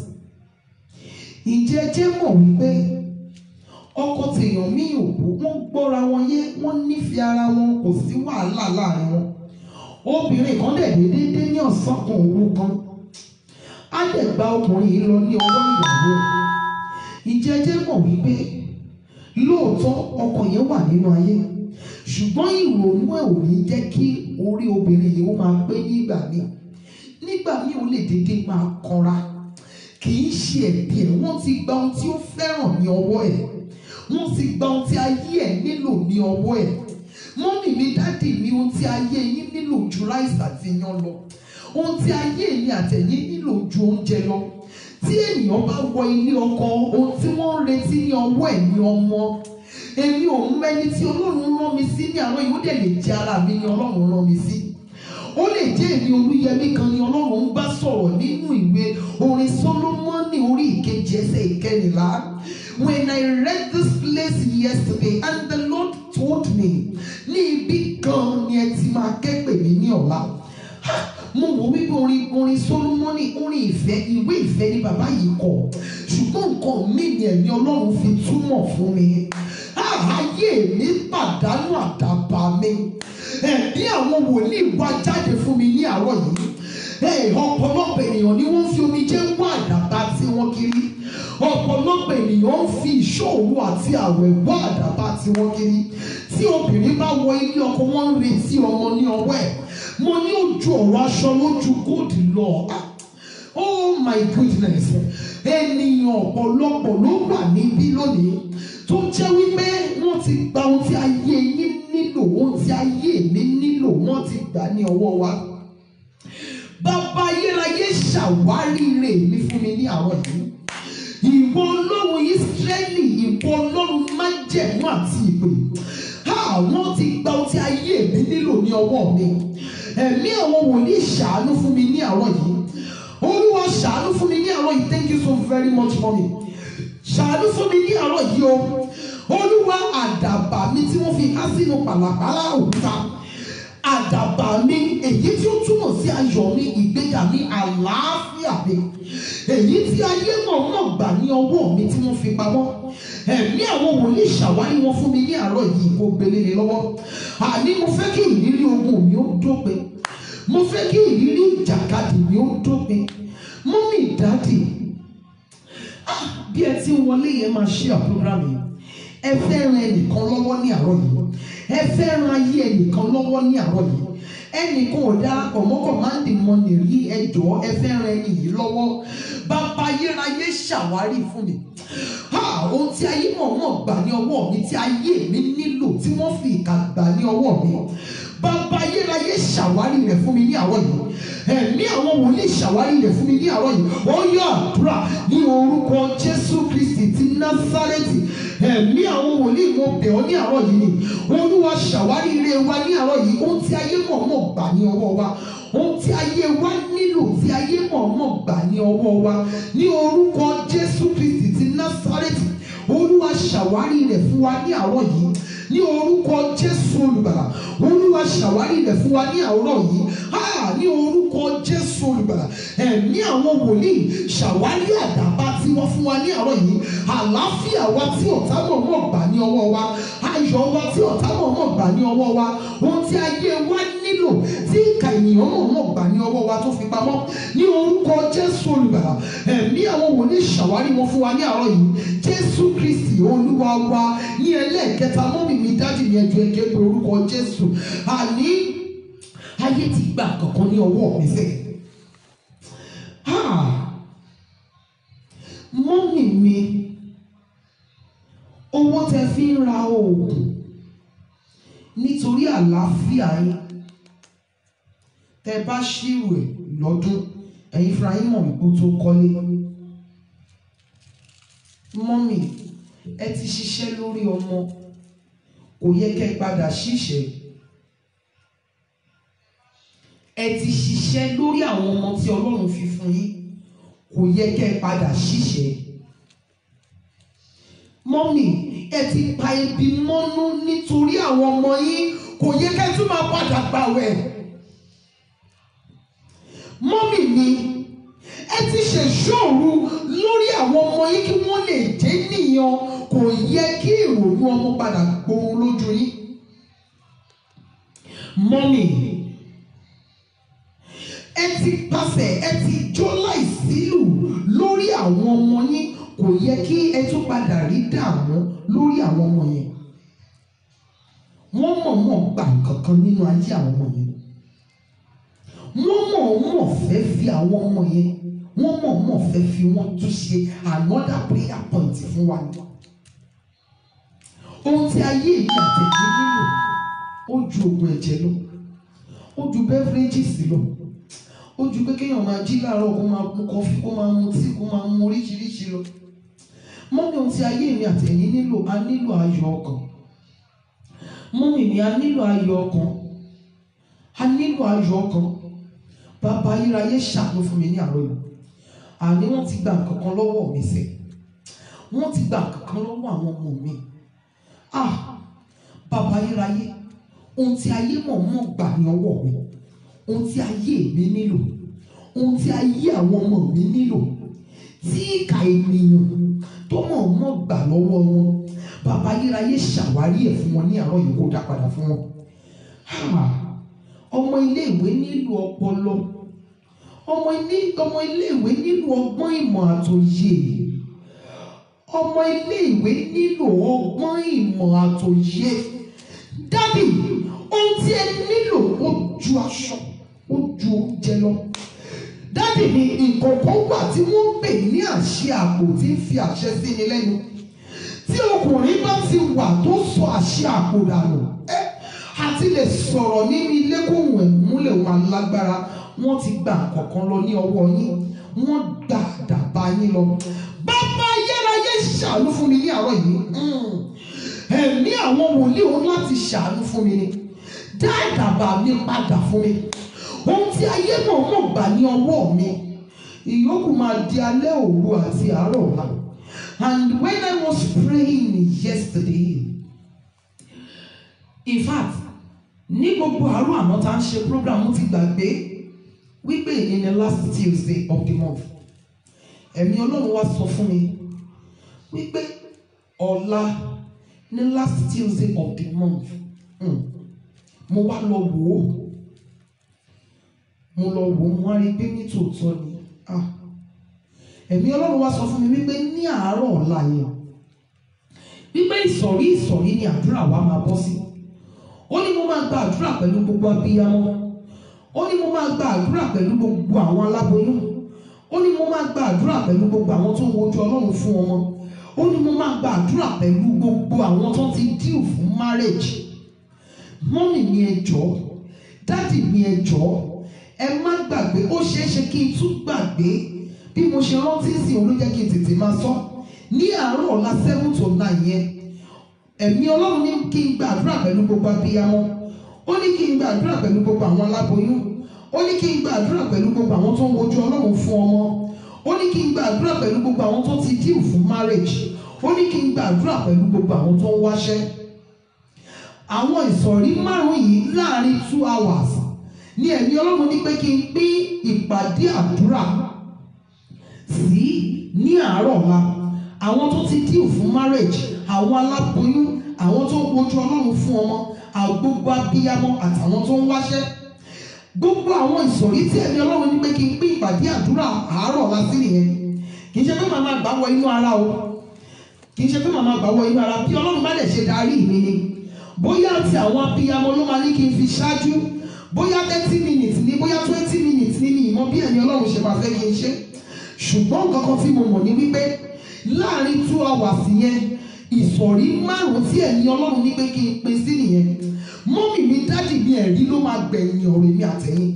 ǹjẹ́ ẹ jẹ́ mọ̀ wípé ọkọ tèèyàn míì ò kú wọ́n gbọ́ra wọn yé wọ́n nífẹ̀ẹ́ ara wọn kò sí wàhálà láàrin wọn obìnrin kan dẹ̀ déédéé dé ní ọ̀sán kan òru kan á dẹ̀ gba ọkùnrin yìí lọ ní ọwọ́ ìyàwó ǹjẹ́ ẹ jẹ́ mọ̀ wípé lóòótọ́ ọkọ yẹn wà nínú ayé ṣùgbọ́n ìrònú ẹ̀ ò ní jẹ́ kí orí obìnrin yìí ó máa pé nígbà míì nígbà míì ó lè dédé máa kanra kì í ṣe ẹ̀bi ẹ̀ wọ́n ti gba ohun tí ó fẹ́ràn ní ọwọ́ ẹ̀ wọ́n ti gba ohun tí ayé ẹ̀ nílò ní ọwọ́ ẹ̀ mọ́mì mi dádì mi ohun tí ayé yín nílò ju ráìsì àti iyán lọ ohun tí ayé mi àtẹ̀yìn nílò ju oúnjẹ lọ tí ènìyàn bá wọ ilé ọkọ ohun tí wọ́n ń retí ní ọwọ́ ẹ̀ ní ọmọ èmi ò ń mẹ́ni tí ọlọ́run rán mi sí ní àwọn yìí ó dẹ̀ lè jẹ́ ara mi ní ọlọ́run rán mi sí ó lè jẹ́ èmi olúyẹmí kan ni ọlọ́run ń bá sọ̀rọ̀ nínú ìwé orin solomoni orí ìkejì ẹsẹ̀ ìkẹrìnlá when I read this place yesterday and the Lord told me ní ibi kan ni ẹ ti máa kẹ́pẹ̀ mí ní ọ̀la mo wò wípé orin orin solomoni orin ìfẹ́ ìwé ìfẹ́ ni bàbá yìí kọ ṣùgbọ́n nǹkan mi ni ẹ̀mí ọlọ́run fi túmọ̀ fún mi ayé mi pàdánù àdàbà mi ẹ̀mí àwọn wòlíì wá jáde fún mi ní àárọ̀ yìí ọ̀pọ̀lọpọ̀ ènìyàn ni wọ́n fi omijé wá àdàbà tí wọ́n kiri ọ̀pọ̀lọpọ̀ ènìyàn ń fi ìṣòro àti àwẹ̀ wá àdàbà tí wọ́n kiri tí obìnrin bá wọ ilé ọkọ wọn ń retí ọmọ ní ọwọ́ ẹ̀ mo ní ojú ọ̀rọ̀ aṣọ lójú góòdì lọ oh my goodness ènìyàn ọ̀pọ̀lọpọ̀ ló wà níbí lónìí tó jẹ́ wípé wọ́n ti gba ohun tí ayé yín nílò ohun tí ayé mi nílò wọ́n ti gbà ní ọwọ́ wa. Bàbá ayérayé ṣàwárí rẹ̀ mi fún mi ní àárọ̀ yìí. Ìwọ Ọlọ́run Ísírẹ́lì, ìwọ Ọlọ́run májẹ̀mú àti ìpè. Àwọn ti gba ohun tí ayé mi nílò ní ọwọ́ mi. Ẹ̀mí àwọn wòlíì ṣàánú fún mi ní àárọ̀ yìí. Olúwa ṣàánú fún mi ní àárọ̀ yìí. Thank you so very much mommy ṣàánú fún mi ní àárọ̀ yìí o olúwa àdàbà mi tí wọ́n fi há sínú pàlàpàlà òkúta àdàbà mi èyí tí ó túmọ̀ sí ayọ̀ mi ìgbéga mi àlàáfíà mi èyí tí ayé mọ̀ọ́mọ̀ gbà ní ọwọ́ mi tí wọ́n fi pamọ́ ẹ̀mí àwọn wòlíì ṣàwárí wọn fún mi ní àárọ̀ yìí kó gbélé ni lọ́wọ́ àní mo fẹ́ kí ìrírí ogun mi ó dópin mo fẹ́ kí ìrírí ìjàkadì mi ó dópin mọ́mì dáàdì bí ẹ ti ń wọlé yẹn máa ṣe àpúrógrámù yìí ẹ fẹ́ ran ẹnìkan lọ́wọ́ ní àárọ̀ yìí ẹ fẹ́ ran ayé ẹnìkan lọ́wọ́ ní àárọ̀ yìí ẹnìkan ò darapọ̀ mọ́ kọ̀mándì mọ́nì rí ẹjọ́ ẹ fẹ́ ran ẹni yìí lọ́wọ́ bàbá ayérayé ṣàwárí fún mi ohun tí ayé mọ̀ọ́mọ̀ gbà ní ọwọ́ mi tí ayé mi nílò tí wọ́n fi ìkà gbà ní ọwọ́ mi bàbá ayérayé ṣàwárí rẹ̀ fún mi ní àárọ̀ yìí ẹ̀mí àwọn wòlíì ṣàwárí rẹ̀ fún mi ní àárọ̀ yìí ó yọ àdúrà ní orúkọ jésù kristi ti násárẹ́tì ẹ̀mí àwọn wòlíì mo bẹ̀ ọ́ ní àárọ̀ yìí ni olúwa ṣàwárí rẹ̀ wa ní àárọ̀ yìí ohun tí ayé mọ̀ọ́mọ̀ gbà ní ọwọ́ wa ohun tí ayé wa nílò tí ayé mọ̀ọ́mọ̀ gbà ní ọwọ́ wa ní orúkọ jésù kristi ti násárẹ́tì olúwa ṣàwárí rẹ̀ fún wa ní àárọ̀ yìí ní orúkọ jésù olùgbàlà olúwa ṣàwárí rẹ̀ fún wa ní àárọ̀ yìí ha ní orúkọ jésù olùgbàlà ẹ̀mí àwọn wòlíì ṣàwárí àdàbà tí wọ́n fún wa ní àárọ̀ yìí àlàáfíà wa tí ọ̀tá mọ̀ọ́mọ̀ gbà ní ọwọ́ wa ayọ̀ wa tí ọ̀tá mọ̀ọ́mọ̀ gbà ní ọwọ́ wa ohun tí ayé wa nílò tí ìka ènìyàn mọ̀ọ́mọ̀ gbà ní ọwọ́ wa tó fi pamọ́ ní orúkọ jésù olùgbàlà ẹ̀mí àwọn wòlíì ṣàwárí wọn fún wa ní àárọ̀ yìí jésù kristi olúwa wa ní ẹlẹ́ẹ̀kẹta mọ́mì mi dájú ní ẹjọ́ ẹ̀kẹ́ pé orúkọ jésù àní ayé ti gbà kankan ní ọwọ́ mi fẹ́ mọ́mì mi owó tẹ fi ń ra oògùn nítorí àlàáfíà yín tẹ́ bá ṣírò ẹ̀ lọ́dún ẹ̀yin fúnra yín mọ̀ wípé ó tó kọ́lé mọ́mì ẹ ti ṣiṣẹ́ lórí ọmọ kò yẹ kẹ́ ẹ padà ṣiṣẹ́ ẹ ti ṣiṣẹ́ lórí àwọn ọmọ tí Ọlọ́run fi fún yín kò yẹ kẹ́ ẹ padà ṣiṣẹ́ mọ́mì ẹ ti pa ebi mọ́nú nítorí àwọn ọmọ yín kò yẹ kẹ́ ẹ tún máa padà gbàwẹ̀ mọ́mì mi ẹ ti ṣèṣòro lórí àwọn ọmọ yín kí wọ́n lè jẹ́ nìyàn kò yẹ kí ìrònú ọmọ padà gbóhun lójú yín mọ́mì ẹ ti pàṣẹ ẹ ti jó láìsílù lórí àwọn ọmọ yín kò yẹ kí ẹ tún padà rí dààmú lórí àwọn ọmọ yẹn wọ́n mọ̀ọ́mọ̀ gbà kankan nínú ayé àwọn ọmọ yẹn wọ́n mọ̀ọ́mọ̀ fẹ́ fi àwọn ọmọ yẹn wọ́n mọ̀ọ́mọ̀ fẹ́ fi wọ́n tún ṣe another prayer point fún wa ni ohun tí ayé mi àtẹ̀jẹ́ nílò ó ju oògùn ẹ̀jẹ̀ lọ ó ju beverages lọ ó ju pé kéèyàn máa jí láàárọ̀ kó máa mu kọfí kó máa mu tíì kó máa mu oríṣiríṣi lọ mọ́mí ohun tí ayé mi àtẹ̀yìn nílò a nílò ayọ̀ ọkàn mọ́mí mi a nílò ayọ̀ ọkàn a nílò ayọ̀ ọkàn bàbá ayérayé ṣàánú fún mi ní àárọ̀ yìí àní wọ́n ti gba nǹkan kan lọ́wọ́ mi sẹ́ wọ́n ti gba nǹkan kan lọ́wọ́ àwọn ọmọ mi ah bàbá ayérayé ohun tí ayé mọ̀ọ́mọ̀ gbà ní ọwọ́ mi ohun tí ayé mi nílò ohun tí ayé àwọn ọmọ mi nílò tí ìka ènìyàn tó mọ̀ọ́mọ̀ gbà lọ́wọ́ wọn bàbá ayérayé ṣàwárí ẹ̀ fún wọn ní àárọ̀ yìí kó dá padà fún wọn Ah, ọmọ iléèwé nílò ọpọlọ ọmọ ilé ọmọ iléèwé nílò ọgbọ́n ìmọ̀ àtòyè ọmọ iléèwé nílò ọgbọ́n ìmọ̀ àtòyè dádì ohun tí ẹ nílò ó ju aṣọ ó ju oúnjẹ lọ dádì ni nǹkan kan wà tí wọ́n ń pè ní àṣẹ àpò tí ń fi àṣẹ sí ni lẹ́nu tí ọkùnrin bá ti wà tó sọ àṣẹ àpò dànù ẹ àti lè sọ̀rọ̀ nínú ilé kóhùn ẹ̀ múlẹ̀ wọn lágbára wọ́n ti gba nǹkankan lọ ní ọwọ́ yín wọ́n gba àdàbà yín lọ. bàbá ayérayé ṣàánú fún mi ní àárọ̀ yìí Mm. ẹ̀mí àwọn wòlíì òun láti ṣàánú fún mi ni dá àdàbà mi padà fún mi ohun tí ayé náà mọ̀ gbà ní ọwọ́ mi ìyókù máa di alẹ́ òru àti àárọ̀ ọ̀la and when I was praying yesterday in fact ní gbogbo àárọ̀ àná tá à ń ṣe program mo ti gbàgbé wípé èyí ni last Tuesday of the month ẹ̀mí ọlọ́run wá sọ fún mi wípé ọ̀la ní last Tuesday of the month mm, mo wá lọ wò ó mo lọ wò ó mo wá rí i pé ní tòótọ́ ni ah ẹ̀mí ọlọ́run wá sọ fún mi wípé ní àárọ̀ ọ̀la yẹn wípé ìsọ̀rí ìsọ̀rí ni àdúrà wa máa bọ́ sí ó ní mo máa gba àdúrà pẹ̀lú gbogbo abiyamọ ó ní mo máa gba àdúrà pẹ̀lú gbogbo àwọn aláboyún ó ní mo máa gba àdúrà pẹ̀lú gbogbo àwọn tó ń wojú ọlọ́run fún ọmọ ó ní mo máa gba àdúrà pẹ̀lú gbogbo àwọn tó ti díù fún marriage mọ́mì mi ẹ jọ̀ọ́ dádì mi ẹ jọ̀ọ́ ẹ má gbàgbé ó ṣeé ṣe kí n tún gbàgbé bí mo ṣe rántí sí òun ló jẹ́ kí n tètè máa sọ ní àárọ̀ ọ̀la seven to nine yẹn ẹ̀mí ọlọ́run ní kí n gbàdúrà pẹ̀lú gbogbo abiyamọ ó ní kí n gbàdúrà pẹ̀lú gbogbo àwọn aláboyún ó ní kí n gbàdúrà pẹ̀lú gbogbo àwọn tó ń wojú ọlọ́run fún ọmọ ó ní kí n gbàdúrà pẹ̀lú gbogbo àwọn tó ti díù fún marriage ó ní kí n gbàdúrà pẹ̀lú gbogbo àwọn tó ń wáṣẹ́ àwọn ìsọ̀rí márùn-ún yìí láàrin two hours ní ẹ̀mí ọlọ́run ní pé kí n pín ìpàdé àdúrà sí ní àárọ̀ ọ̀la àwọn tó ti díù fún marriage àwọn aláboyún àwọn tó ń wojú ọlọ́run fún ọmọ àgbogbo abiyamọ àtàwọn tó ń wáṣẹ́ gbogbo àwọn ìsọ̀rí tí ẹ̀mí ọlọ́run ní pé kí n pín ìpàdé àdúrà àárọ̀ ọ̀la sí nìyẹn kì í ṣe pé màmá gbà wọ inú ara o kì í ṣe pé màmá gbà wọ inú ara bí ọlọ́run bá lè ṣe darí mi ni bóyá ti àwọn abiyamọ ló máa ní kí n fi ṣáájú bóyá thirty minutes ni bóyá twenty minutes ni mi ìmọ̀ bí ẹ̀mí ọlọ́run ṣe máa fẹ́ kí n ṣe ṣùgbọ́n nǹkan kan tí mo mọ̀ ní wípé láàrin two hours yẹn ìsọ̀rí márùn-ún tí ẹ̀mí ọlọ́run ní pé kí n pín sí nìyẹn mọ́mì mi dádì mi ẹ̀rí ló máa gbẹ̀yìn ọ̀rọ̀ èmi àtẹ̀yìn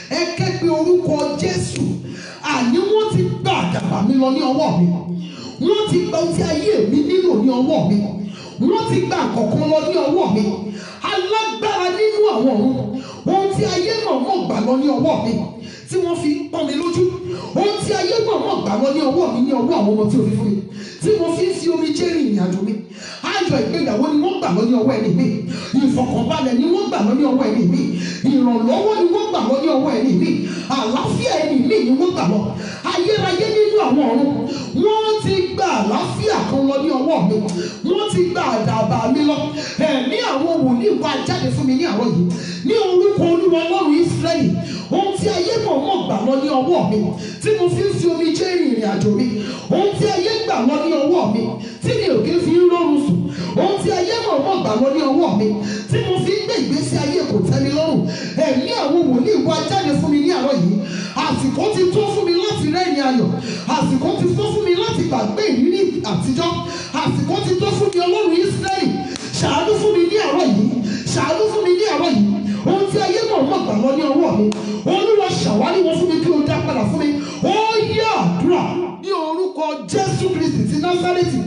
ẹ ké pe orúkọ Jésù àní wọ́n ti gba àdàbà mi lọ ní ọwọ́ mi wọ́n ti gba ohun tí ayé mi nílò ní ọwọ́ mi wọ́n ti gba àkọ́kọ́ lọ ní ọwọ́ mi alágbára nínú àwọn ọ̀run ohun tí ayé náà mọ̀ gbà lọ ní ọwọ́ mi tí wọ́n fi ń pọ́n mi lójú ohun tí ayé náà mọ̀ gbà lọ ní ọwọ́ mi ní ọwọ́ àwọn ọmọ tí o fi fún mi tí mo fi ń fi omi jẹ́ rìn ìrìn àjò mi ayọ̀ ìgbéyàwó ni wọ́n gbà lọ ní ọwọ́ ẹni mi ìfọ̀kànbalẹ̀ ni wọ́n gbà lọ ní ọwọ́ ẹni mi ìrànlọ́wọ́ ni wọ́n gbà lọ ní ọwọ́ ẹni mi àlàáfíà ẹni mi ni wọ́n gbà lọ ayérayé nínú àwọn ọ̀run wọ́n ti gba àlàáfíà kan lọ ní ọwọ́ mi wọ́n ti gba àdàbà mi lọ ẹ̀mí àwọn wòlíì wá jáde fún mi ní àárọ̀ yìí ní orúkọ olúwa ọlọ́run Ísírẹ́lì ohun tí ayé mọ̀ mọ̀ gbà lọ ní ọwọ́ mi tí mo fi ń fi omi jẹ́ ìrìn àjò mi ohun tí ayé gbà lọ ní ọwọ́ mi tí mi ò kí ń fi ń rọrùn sùn ohun tí ayé mọ̀ mọ̀ gbà lọ ní ọwọ́ mi tí mo fi ń gbé ìgbésí ayé kò tẹ́ mi lọ́rùn ẹ̀mí àwọn wòlíì wá jáde fún mi ní àárọ̀ yìí àsìkò ti tó fún mi láti rẹ́rìn ayọ̀ àsìkò ti tó fún mi láti gbàgbé ìrírí àtijọ́ àsìkò ti tó fún mi ọlọ́run Ísírẹ́lì ṣàánú fún mi ní àárọ̀ yìí ṣàánú fún mi ní àárọ̀ yìí ohun tí ayé náà mọ̀ gbà lọ ní ọwọ́ mi olúwa ṣàwárí wọn fún mi kí o dá padà fún mi ó yá àdúrà ní orúkọ Jésù Kristi ti Násárẹ́tì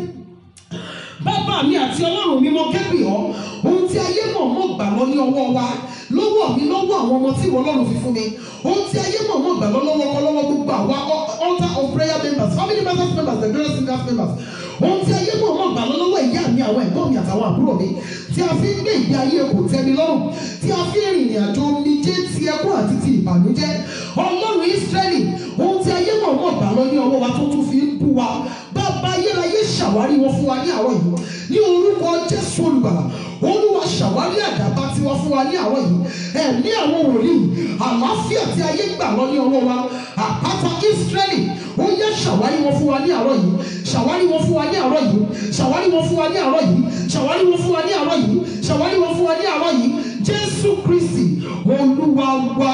bàbá mi àti ọlọ́run mi mo kẹ́pì ọ́ ohun tí ayé mọ̀ mọ̀ gbà lọ ní ọwọ́ wa lọ́wọ́ mi lọ́wọ́ àwọn ọmọ tí ìwọ ọlọ́run fi fún mi ohun tí ayé mọ̀ mọ̀ gbà lọ lọ́wọ́ kọ́ lọ́wọ́ gbogbo àwa altar of prayer members family members members the glorious singers members ohun tí ayé mọ̀ mọ̀ gbà lọ lọ́wọ́ ìyá mi àwọn ẹ̀gbọ́n mi àtàwọn àbúrò mi tí a fi ń gbé ìgbé ayé kò tẹ́ mi lọ́rùn tí a fi ń rìnrìn àjò omijé ti ẹkún àti ti ìbànújẹ́ ọlọ́run Ísírẹ́lì ohun tí ayé mọ̀ mọ̀ gbà lọ ní ọwọ́ wa tó tún fi ń bú wa bàbá ayérayé ṣàwárí wọn fún wa ní àárọ̀ yìí ní orúkọ Jésù olùgbàlà olúwa ṣàwárí àdàbà tiwa fún wa ní àárọ̀ yìí ẹ̀mí àwọn wòlíì àlàáfíà tí ayé gbà lọ ní ọwọ́ wa àpáta Ísírẹ́lì ó yẹ ṣàwárí wọn fún wa ní àárọ̀ yìí ṣàwárí wọn fún wa ní àárọ̀ yìí ṣàwárí wọn fún wa ní àárọ̀ yìí ṣàwárí wọn fún wa ní àárọ̀ yìí ṣàwárí wọn fún wa ní àárọ̀ yìí Jésù Kristi olúwa wa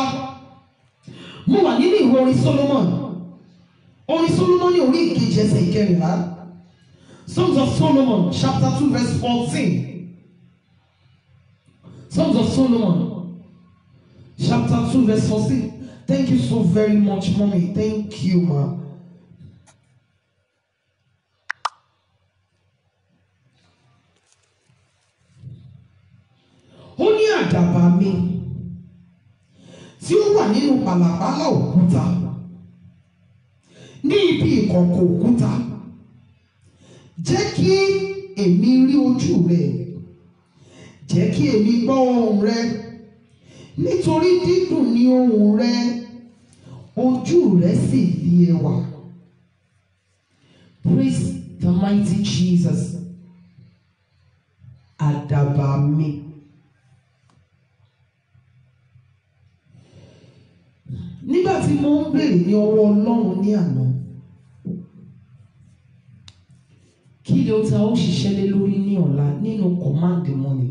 mo wà nínú ìwé orin Solomon orin Solomon ní orí ìkejì ẹsẹ̀ ìkẹrìnlá Songs of Solomon chapter two verse fourteen Songs of Solomon chapter two verse fourteen thank you so very much mommy thank you ma. ó ní àdàbà mi tí ó wà nínú pàlàpàlà òkúta ní ibi ìkọ̀kọ̀ òkúta jẹ́ kí èmi rí ojú rẹ jẹ́ kí èmi gbọ́ ohùn rẹ nítorí dídùn ni ohùn rẹ ojú rẹ sì fi ẹwà praise the mighty Jesus àdàbà mi. nígbà tí mo ń béèrè ní ọwọ́ Ọlọ́run ní àná kí ni ó ta ó ṣiṣẹ́ lé lórí ní ọ̀la nínú command money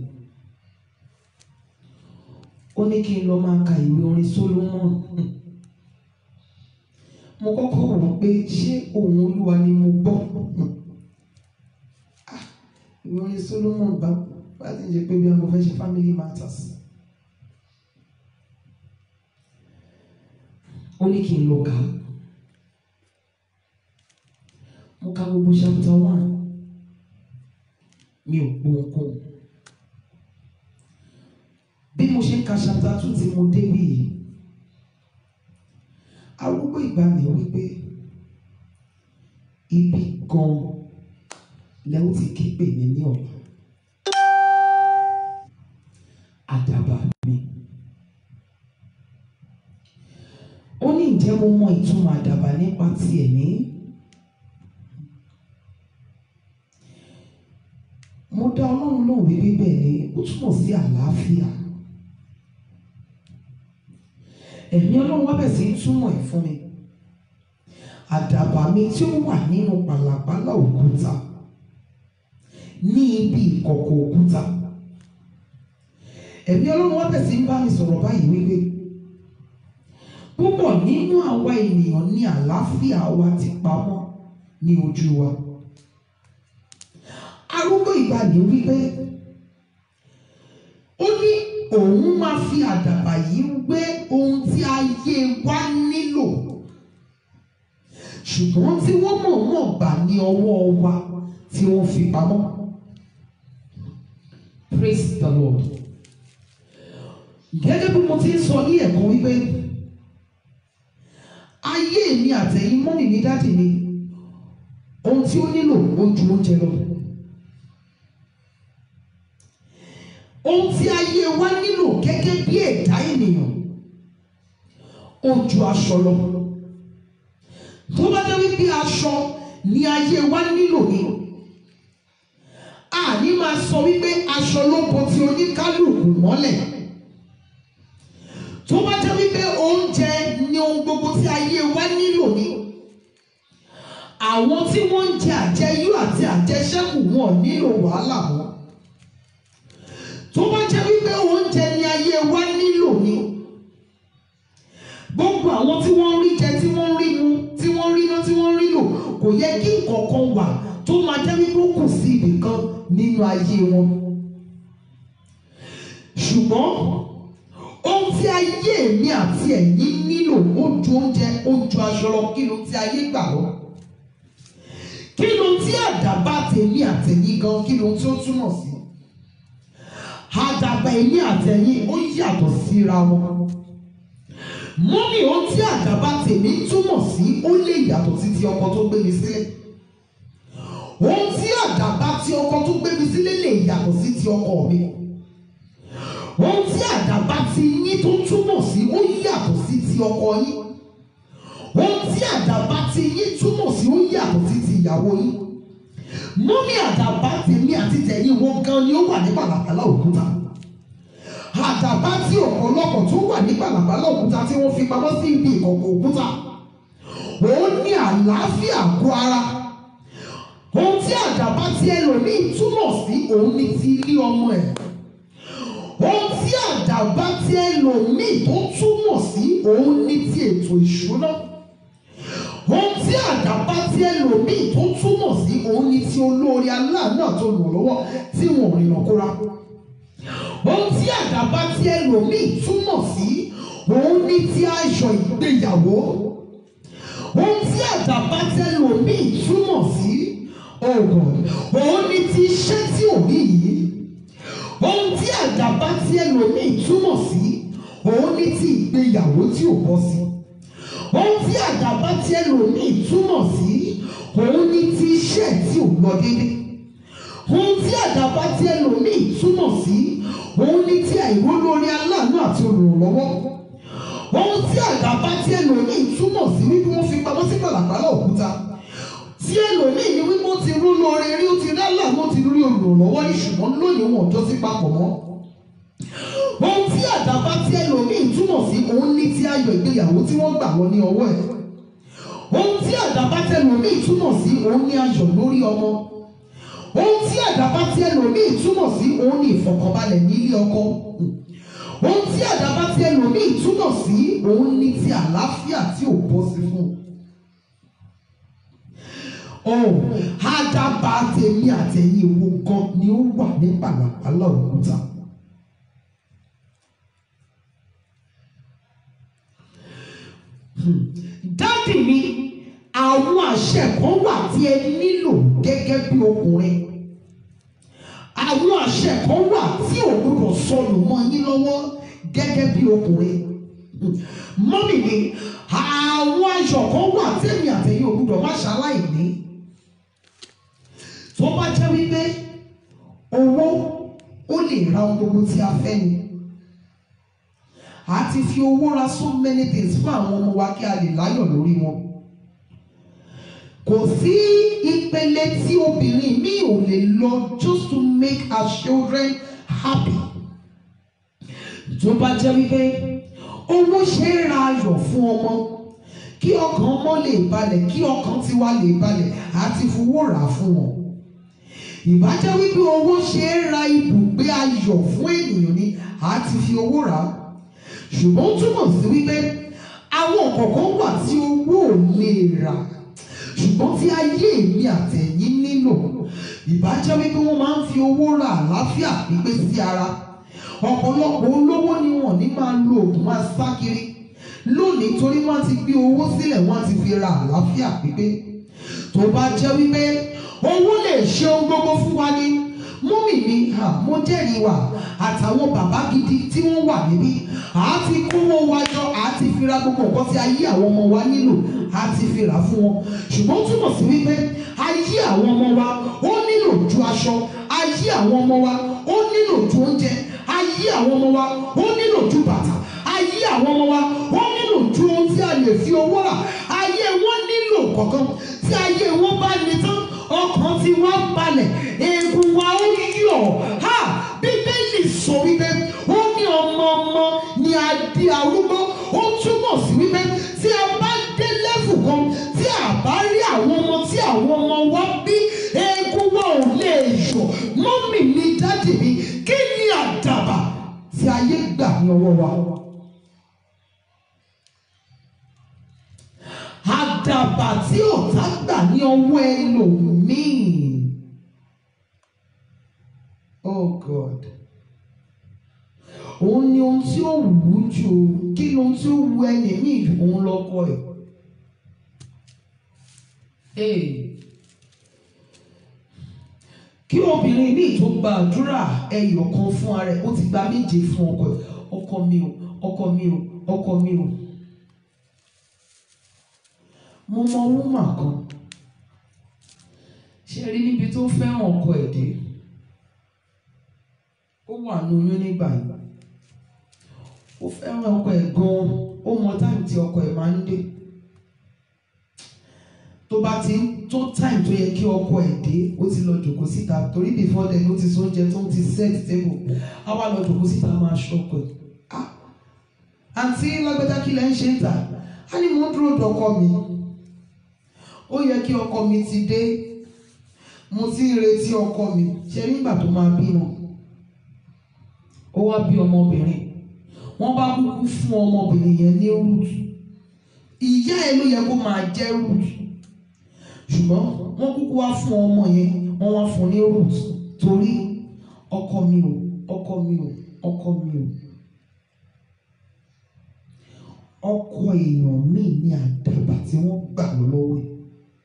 ó ní kí n lọ máa ka ìwé orin Solomon mo kọ́kọ́ rò pé ṣé ohùn Olúwa ni mo gbọ́ Ah, ìwé orin Solomon bá bá ti ń ṣe pé bí wọn fẹ́ ṣe family matters. ó ní kí n lọ kà á mo ka gbogbo chapter one mi ò gbọ́ nǹkan bí mo ṣe ń ka chapter two tí mo débi yìí arúgbó ìgbà mi wípé ibi gan lẹ́wọ́n ti ké pè mí ní ọ̀la àdàbà mi. ó ní ǹjẹ́ mo mọ ìtumọ̀ àdàbà nípa ti ẹ̀mí mo dá ọlọ́run náà wípé bẹ́ẹ̀ ni ó túmọ̀ sí àlàáfíà ẹ̀mí ọlọ́run wá bẹ̀ sí í túmọ̀ ẹ̀ fún mi àdàbà mi tí ó wà nínú pàlàpàlà òkúta ní ibi ìkọ̀kọ̀ òkúta ẹ̀mí ọlọ́run wá bẹ̀ sí í bá mi sọ̀rọ̀ báyìí wípé púpọ̀ nínú àwa ènìyàn ní àlàáfíà wa ti pamọ́ ní ojú wa. arúgbó ìgbàanì wípé ó ní òun máa fi àdàbà yìí wé ohun tí ayé wa nílò ṣùgbọ́n tí wọ́n mọ̀ọ́mọ̀ gbà ní ọwọ́ wa tí wọ́n fi pamọ́. Praise the Lord. Gẹ́gẹ́ bí mo ti ń sọ ní ẹ̀kan wípé ayé mi àtẹ̀yìn mọ́mì mi dáàdì mi ohun tí ó nílò ó ju oúnjẹ lọ. Ohun tí ayé wa nílò gẹ́gẹ́ bí ẹ̀dá ènìyàn ó ju aṣọ lọ. Tó bá jẹ́ wípé aṣọ ni ayé wa nílò ni àní máa sọ wípé aṣọ ló bo ti oníkálùkù mọ́lẹ̀ tó bá jẹ́ wípé oúnjẹ ni ohun gbogbo tí ayé wa nílò ni àwọn tí wọ́n ń jẹ àjẹyó àti àjẹṣẹ́kù wọn nílò wàhálà mọ́ tó bá jẹ́ wípé oúnjẹ ni ayé wa nílò ni gbogbo àwọn tí wọ́n ń rí jẹ tí wọ́n ń rí mu tí wọ́n ń rí ná tí wọ́n ń rí lò kò yẹ kí nǹkan kan wà tó máa jẹ́ wípé ó kù sí ibì kan nínú ayé wọn ṣùgbọ́n ohun tí ayé mi àti ẹ̀yin nílò ó ju oúnjẹ ó ju aṣọ lọ kí ló ti ayé gbà lọ kí ló tí àdàbà tèmi àtẹ̀yìn gan kí ló tí ó túmọ̀ sí àdàbà èmi àtẹ̀yìn ó yàtọ̀ síra wọn mọ́mí ohun tí àdàbà tèmi túmọ̀ sí ó lè yàtọ̀ sí ti ọkọ tó gbé mi sílẹ̀ ohun tí àdàbà tí ọkọ tó gbé mi sílẹ̀ lè yàtọ̀ sí ti ọkọ mi ohun tí àdàbà ti yín tó túmọ̀ sí ó yàtọ̀ sí ti ọkọ yín ohun tí àdàbà ti yín túmọ̀ sí ó yàtọ̀ sí ti ìyàwó yín mọ́mí àdàbà tèmi àti tẹ̀yìn wọn gan ni ó wà ní pàlàpàlà òkúta àdàbà tí ọ̀pọ̀lọpọ̀ tó wà ní pàlàpàlà òkúta tí wọ́n fi pamọ́ sí ibi ìkọ̀kọ̀ òkúta òun ní àlàáfíà àgọ́ ara ohun tí àdàbà tí ẹlòmíì túmọ̀ sí òun ní ti ilé ọmọ ẹ̀ ohun tí àdàbà tí ẹlòmíì tó túmọ̀ sí òun ní ti ètò ìṣúná ohun tí àdàbà tí ẹlòmíì tó túmọ̀ sí òun ní ti olóore aláàánú àti olùrànlọ́wọ́ tí wọn ò rìnà kóra ohun tí àdàbà tí ẹlòmíì túmọ̀ sí òun ní ti aṣọ ìgbéyàwó ohun tí àdàbà tí ẹlòmíì túmọ̀ sí ọgàn òun ní ti iṣẹ́ tí ò rí yìí ohun tí àdàbà tí ẹlòmíì túmọ̀ sí òun ní ti ìgbéyàwó tí ò bọ́ sí ohun tí àdàbà tí ẹlòmíì túmọ̀ sí òun ní ti iṣẹ́ tí ò lọ déédé ohun tí àdàbà tí ẹlòmíì túmọ̀ sí òun ní ti àìrólórí aláàánú àti olùrànlọ́wọ́ ohun tí àdàbà tí ẹlòmíì túmọ̀ sí wípé wọ́n fi pamọ́ sí pàlàpàlà òkúta tí ẹlòmíì ní wípé ó ti rú lóore rí ó ti rí aláàánú ó ti rí olùrànlọ́wọ́ ní ṣùgbọ́n lónìí wọn ò jọ sí papọ̀ mọ́ ohun tí àdàbà tí ẹlòmíì túmọ̀ sí òun ní ti ayọ̀ ìgbéyàwó tí wọ́n gbà wọ́n ní ọwọ́ ẹ̀ ohun tí àdàbà tí ẹlòmíì túmọ̀ sí òun ní ayọ̀ lórí ọmọ ohun tí àdàbà tí ẹlòmíì túmọ̀ sí òun ní ìfọ̀kànbalẹ̀ nílé ọkọ ohun tí àdàbà tí ẹlòmíì túmọ̀ sí òun ní ti àlàáfíà tí ò bọ́ sí fún un oh àdàbà tèmi àtẹ̀yìn wo gan ni ó wà ní pàlàpàlà òkúta. dádì mi àwọn àṣẹ kan wà tí ẹ nílò gẹ́gẹ́ bí ọkùnrin àwọn àṣẹ kan wà tí ò gbọdọ̀ sọnù mọ́ yín lọ́wọ́ gẹ́gẹ́ bí ọkùnrin mọ́mì mi àwọn aṣọ kan wà tẹ́mi àtẹ̀yìn ò gbọdọ̀ má ṣaláì ní tó bá jẹ́ wípé owó ó lè ra ohun gbogbo tí a fẹ́ ni àti fi owó ra so many things fún àwọn ọmọ wa kí a lè láyọ̀ lórí wọn kò sí ìpele tí obìnrin mi ò lè lọ just to make her children happy tó bá jẹ́ wípé owó ṣe é ra ayọ̀ fún ọmọ kí ọkàn ọmọ lè balẹ̀ kí ọkàn tiwa lè balẹ̀ àti fowó rà fún wọn ìbájẹ́ wípé owó ṣe é ra ibùgbé ayọ̀ fún ènìyàn ni àti fi owó rà á ṣùgbọ́n ó túmọ̀ sí wípé àwọn kọ̀ọ̀kan wà tí owó ò lè rà ṣùgbọ́n tí ayé mi àtẹ̀yìn nílò ìbájẹ́ wípé wọ́n máa ń fi owó ra àlàáfíà pípé sí ara ọ̀pọ̀lọpọ̀ olówó ni wọ́n ní máa lo oògùn máa sá kiri lónìí torí wọ́n ti gbé owó sílẹ̀ wọ́n ti fi ra àlàáfíà pípé tó bá jẹ́ wípé owó lè ṣe ohun gbogbo fún wa ní mọ́mì mi ha mo jẹ́rìí wa àtàwọn bàbá gidi tí wọ́n wà níbí àá ti kówó wa jọ àá ti fi ra gbogbo nǹkan tí ayé àwọn ọmọ wa nílò àá ti fi rà fún wọn ṣùgbọ́n ó túmọ̀ sí wípé ayé àwọn ọmọ wa ó nílò ju aṣọ ayé àwọn ọmọ wa ó nílò ju oúnjẹ ayé àwọn ọmọ wa ó nílò ju bàtà ayé àwọn ọmọ wa ó nílò ju ohun tí a lè fi owó rà ayé wọn nílò kọ̀ọ̀kan tí ayé wọn bá ní tán ọkàn tí wọ́n balẹ̀ eegun wa ó yọ̀ ha bíbélì sọ wípé ó ní ọmọ ọmọ ní adé arúgbó ó túmọ̀ sí wípé tí a bá dé lẹ́fù kan tí a bá rí àwọn ọmọ tí àwọn ọmọ wa bí eegun wa ò lè yọ̀ mọ́mì mi dádì mi kí ni àdàbà tí ayé gbà ní ọwọ́ wa. àdàbà tí ọ̀tá gbà ní ọwọ́ ẹlòmíì. Oh God. Òun ni ohun tí ó wù ú jù kí ni ohun tí ó wù ẹni míì jù òun lọ́kọ ẹ̀. Ee. Kí obìnrin míì tó gba àdúrà ẹyọ kan fún ara ẹ̀ ó ti gba méje fún ọkọ ẹ̀. Ọkọ mi o, ọkọ mi o, ọkọ mi o mo mọ wúmà kan ṣe rí níbi tó fẹ́ràn ọkọ ẹ̀ dé ó wà ní oyún nígbà yìí ó fẹ́ràn ọkọ ẹ̀ gan-an ó mọ táìmù tí ọkọ ẹ̀ máa ń dé tó bá ti ń tó táìmù tó yẹ kí ọkọ ẹ̀ dé ó ti lọ jòkó síta torí before then ó ti sọ oúnjẹ tó ń ti set table á wá lọ jòkó síta máa ṣọkọ ẹ̀ ah àǹtí lágbẹ́dá kí lẹ́ ń ṣe ń tà á ní mo ń dúró dọkọ mi ó yẹ kí ọkọ mi ti dé mo ti ń retí ọkọ mi ṣe nígbà tó máa bímọ ó wá bí ọmọbìnrin wọ́n bá kúkú fún ọmọbìnrin yẹn ní root ìyá ẹ̀ ló yẹ kó máa jẹ́ root ṣùgbọ́n wọ́n kúkú wá fún ọmọ yẹn wọ́n wá fún ní root torí ọkọ mi ò ọkọ mi ò ọkọ mi ò ọkọ èèyàn míì ní àdàbà tí wọ́n gbà lọ́wọ́ ẹ̀.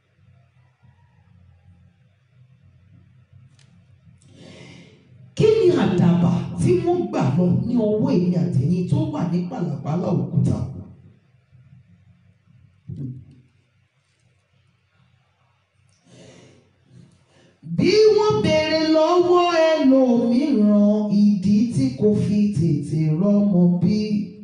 kí ni àdàbà tí wọ́n gbà lọ ní ọwọ́ èmi àtẹ̀yìn tó wà ní pàlàpàlà òkúta? bí wọ́n béèrè lọ́wọ́ ẹlòmíràn ìdí tí kò fi tètè rọ́mọ bí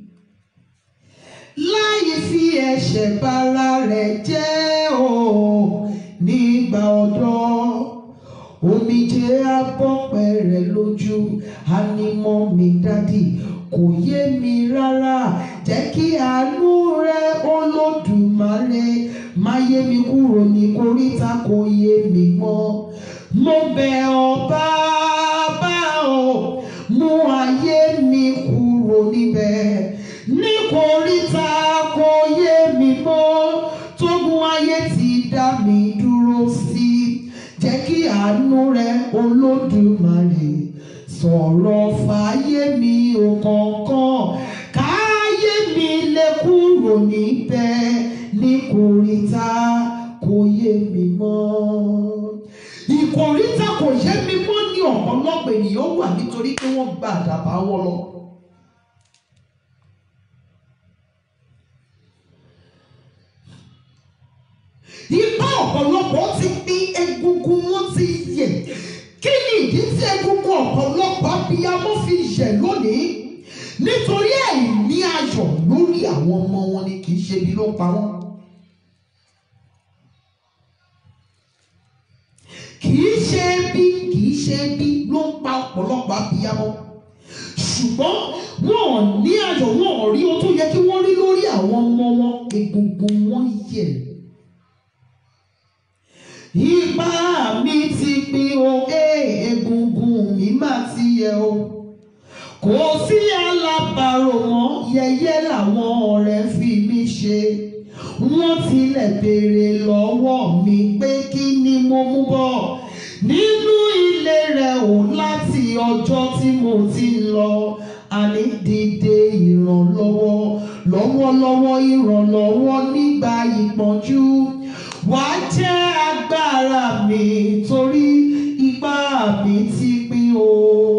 láì fi ẹ̀ṣẹ̀ bara rẹ̀ jẹ́ o nígbà ọ̀dọ́ omijé abọ́pẹ́ rẹ̀ lójú ànímọ́ mi dádì kò yé mi rárá jẹ́ kí àánú rẹ olódùmarè má yé mi kúrò ní koríta kò yé mi mọ́ mo bẹ̀ ọ́ bàbá o mú ayé mi kúrò níbẹ̀ ní koríta kò yé mi mọ́ tógun ayé ti dá mi dúró sí jẹ́ kí àánú rẹ olódùmarè sọ̀rọ̀ fàáyé mi ò kọ̀ọ̀kan káyé mi lè kúrò níbẹ̀ ní koríta kò yé mi mọ́. ìkòríta kò yé mi mọ́ ní ọ̀pọ̀lọpọ̀ ènìyàn wà nítorí pé wọ́n gba àdàbà wọn lọ. Ipá ọ̀pọ̀lọpọ̀ ti pín egungun wọn ti yẹ̀. Kí ni ìdí tí egungun ọ̀pọ̀lọpọ̀ abiyamọ fi yẹ̀ lónìí? Nítorí àìní ayọ̀ lórí àwọn ọmọ wọn ni kì í ṣe bí ló pa wọ́n. Kì í ṣe bí kì í ṣe bí ló ń pa ọ̀pọ̀lọpọ̀ abiyamọ. Ṣùgbọ́n wọn ò ní ayọ̀ wọn ò rí ohun tó yẹ kí wọ́n rí lórí àwọn ọmọ wọn egungun wọn yẹ̀. Ipá mi ti pin o, ee, egungun mi máa ti yẹ o. Kò sí alábàárò mọ́, yẹ̀yẹ́ làwọn ọ̀rẹ́ fi mí ṣe. Wọ́n tilẹ̀ béèrè lọ́wọ́ mi pé kí ni mo mú bọ̀. Nínú ilé rẹ̀ ò láti ọjọ́ tí mo ti lọ. àní dìde ìrànlọ́wọ́ lọ́wọ́lọ́wọ́ ìrànlọ́wọ́ nígbà ìpọ́njú wàá jẹ́ agbára mi torí ipá mi ti pín o.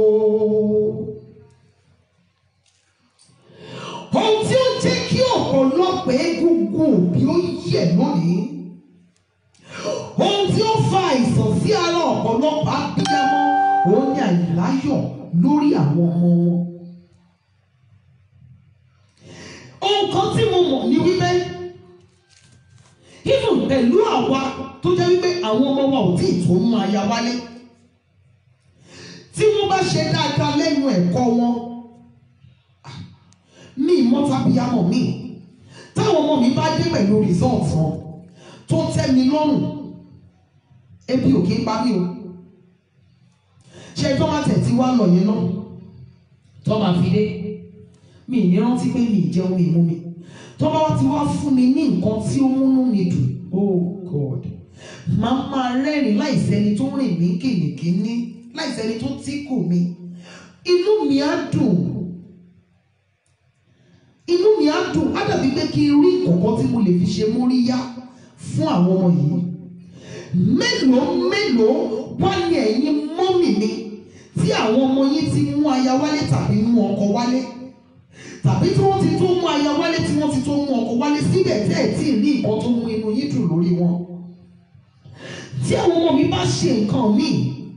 ohun tí ó jẹ́ kí ọ̀pọ̀lọpọ̀ egungun òbí ó yẹ̀ lónìí ohun tí ó fa àìsàn sí ara ọ̀pọ̀lọpọ̀ abiyamọ òun ni àìláyọ̀ lórí àwọn ọmọ wọn. ohun kan tí mo mọ̀ ní wípé even pẹ̀lú àwa tó jẹ́ wípé àwọn ọmọ wa ò tí ì tó mú aya wálé tí wọ́n bá ṣe dáadáa lẹ́nu ẹ̀kọ́ wọn mi mọ́tàbíyámọ̀ mi táwọn ọmọ mi bá dé pẹ̀lú result wọn tó tẹ́ mi lọ́rùn ebi ò kí ń pa mí o ṣe tó máa tẹ̀tí wá lọ yẹn náà tó máa fi dé mi ní rántí pé mi ìjẹun mi mú mi tó bá wá ti wá fún mi ní nǹkan tí ó múnú mi dùn oh god máa máa rẹ́rìn láìsẹ́ni tó rìn mí kìnìkìnní láìsẹ́ni tó tíkù mi inú mi á dùn inú mi á dùn á dàbí pé kí n rí ìkọ̀kọ̀ tí mo lè fi ṣe móríyá fún àwọn ọmọ yìí mélòó mélòó wá ní ẹ̀yin mọ́mì mi tí àwọn ọmọ yín ti mú aya wálé tàbí mú ọkọ wálé tàbí tí wọ́n ti tó mú aya wálé tí wọ́n ti tó mú ọkọ wálé síbẹ̀ tẹ́ ẹ̀ tí ì rí nǹkan tó mú inú yín dùn lórí wọn tí àwọn ọmọ mi bá ṣe nǹkan míì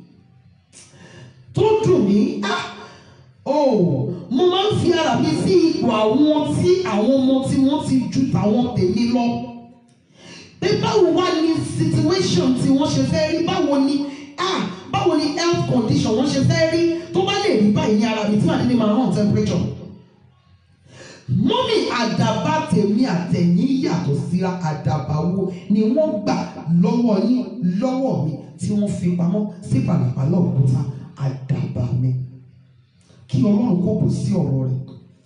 tó dùn mí á oh mo máa ń fi ara mi sí ipò àwọn tí àwọn ọmọ tí wọ́n ti ju tàwọn tèmi lọ pé báwo wá ní situation tí wọ́n ṣe fẹ́ rí báwo ni ah báwo ni health condition wọ́n ṣe fẹ́ rí tó bá lè rí báyìí ní ara mi tí màá ní máa rán temperature. mọ́mì àdàbà tèmi àtẹ̀yìn yàtọ̀ síra àdàbà wo ni wọ́n gbà lọ́wọ́ yín lọ́wọ́ mi tí wọ́n fi pamọ́ sí pàlàpàlà òkúta àdàbà mi kí ọlọ́run kó bù sí ọ̀rọ̀ rẹ̀.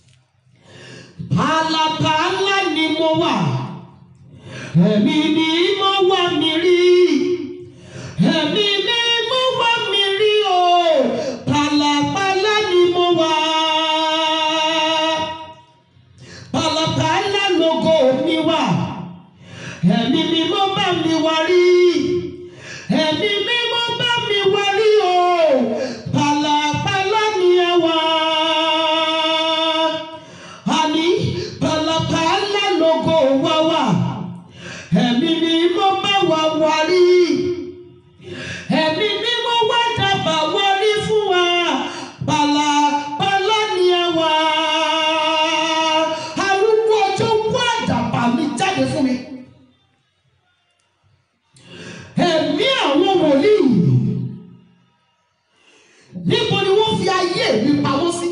pàlàpàlà ni mo wà ẹ̀mí ni mo wà mí rí ẹ̀mí ni mo wà mí rí o pàlàpàlà ni mo wà pàlàpàlà lógo mi wà ẹ̀mí ni mo bá mi wá rí ẹ̀mí ni mo bá mi wá rí o pàlàpàlà ni ẹ wà àní pàlàpàlà lógo wa wà ẹ̀mí ni mo bá wà wá rí ẹ̀mí ni mo wá dábàá wá rí fún wa pàlàpàlà ni ẹ wà arúgbó ọjọ́ wá àdàbà mi jáde fún mi ẹ̀mí àwọn wòlíì níbo ni wọ́n fi ayé mi pamọ́ sí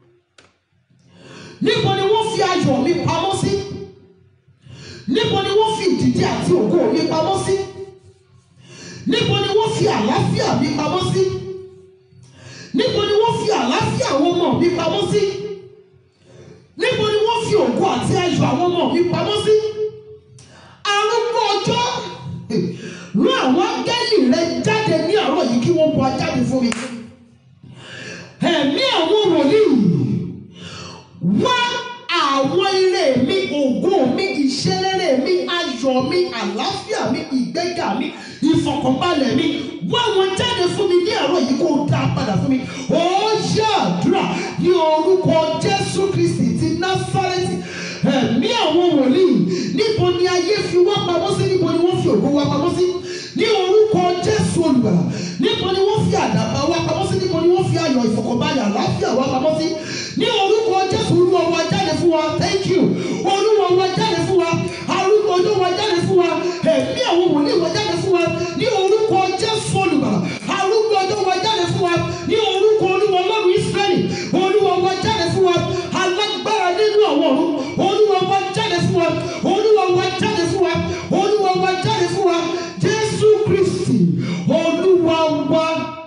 níbo ni wọ́n fi ayọ̀ mi pamọ́ sí níbo ni wọ́n fi ìdìdí àti ògo mi pamọ́ sí níbo ni wọ́n fi àlàáfíà mi pamọ́ sí níbo ni wọ́n fi àlàáfíà àwọn ọmọ mi pamọ́ sí níbo ni wọ́n fi ògo àti ayọ̀ àwọn ọmọ mi pamọ́ sí arúgbó ọjọ́ rán àwọn áńgẹ́lì rẹ jáde ní àárọ̀ yìí kí wọ́n bọ́ ajáde fún mi ẹ̀mí àwọn wòlíì wá àwọn ire mi ògo mi ìṣerere mi ayọ̀ mi àlàáfíà mi ìgbéga mi ìfọ̀kànbalẹ̀ mi wá wọn jáde fún mi ní àárọ̀ yìí kó o dá padà fún mi ó yá àdúrà ní orúkọ Jésù Kristi ti Násárẹ́tì ẹ̀mí àwọn wòlíì níbo ni ayé fi wá pamọ́ sí níbo ni wọ́n fi ògo wá pamọ́ sí ní orúkọ Jésù olùgbàlà níbo ni wọ́n fi àdàbà wá pamọ́ sí níbo ni wọ́n fi ayọ̀ ìfọ̀kànbalẹ̀ àlàáfíà wá pamọ́ sí ní orúkọ Jésù olúwa wa jáde fún wa thank you olúwa wa jáde fún wa arúgbó ọjọ́ wa jáde fún wa ẹ̀mí àwọn wòlíì wa jáde fún wa ní orúkọ Jésù olùgbàlà arúgbó ọjọ́ wa jáde fún wa ní orúkọ olúwa ọlọ́run Ísírẹ́lì olúwa wa jáde fún wa alágbára nínú àwọn ọ̀run olúwa wa jáde fún wa olúwa wa jáde fún wa olúwa wa jáde fún wa Jésù Kristi olúwa wa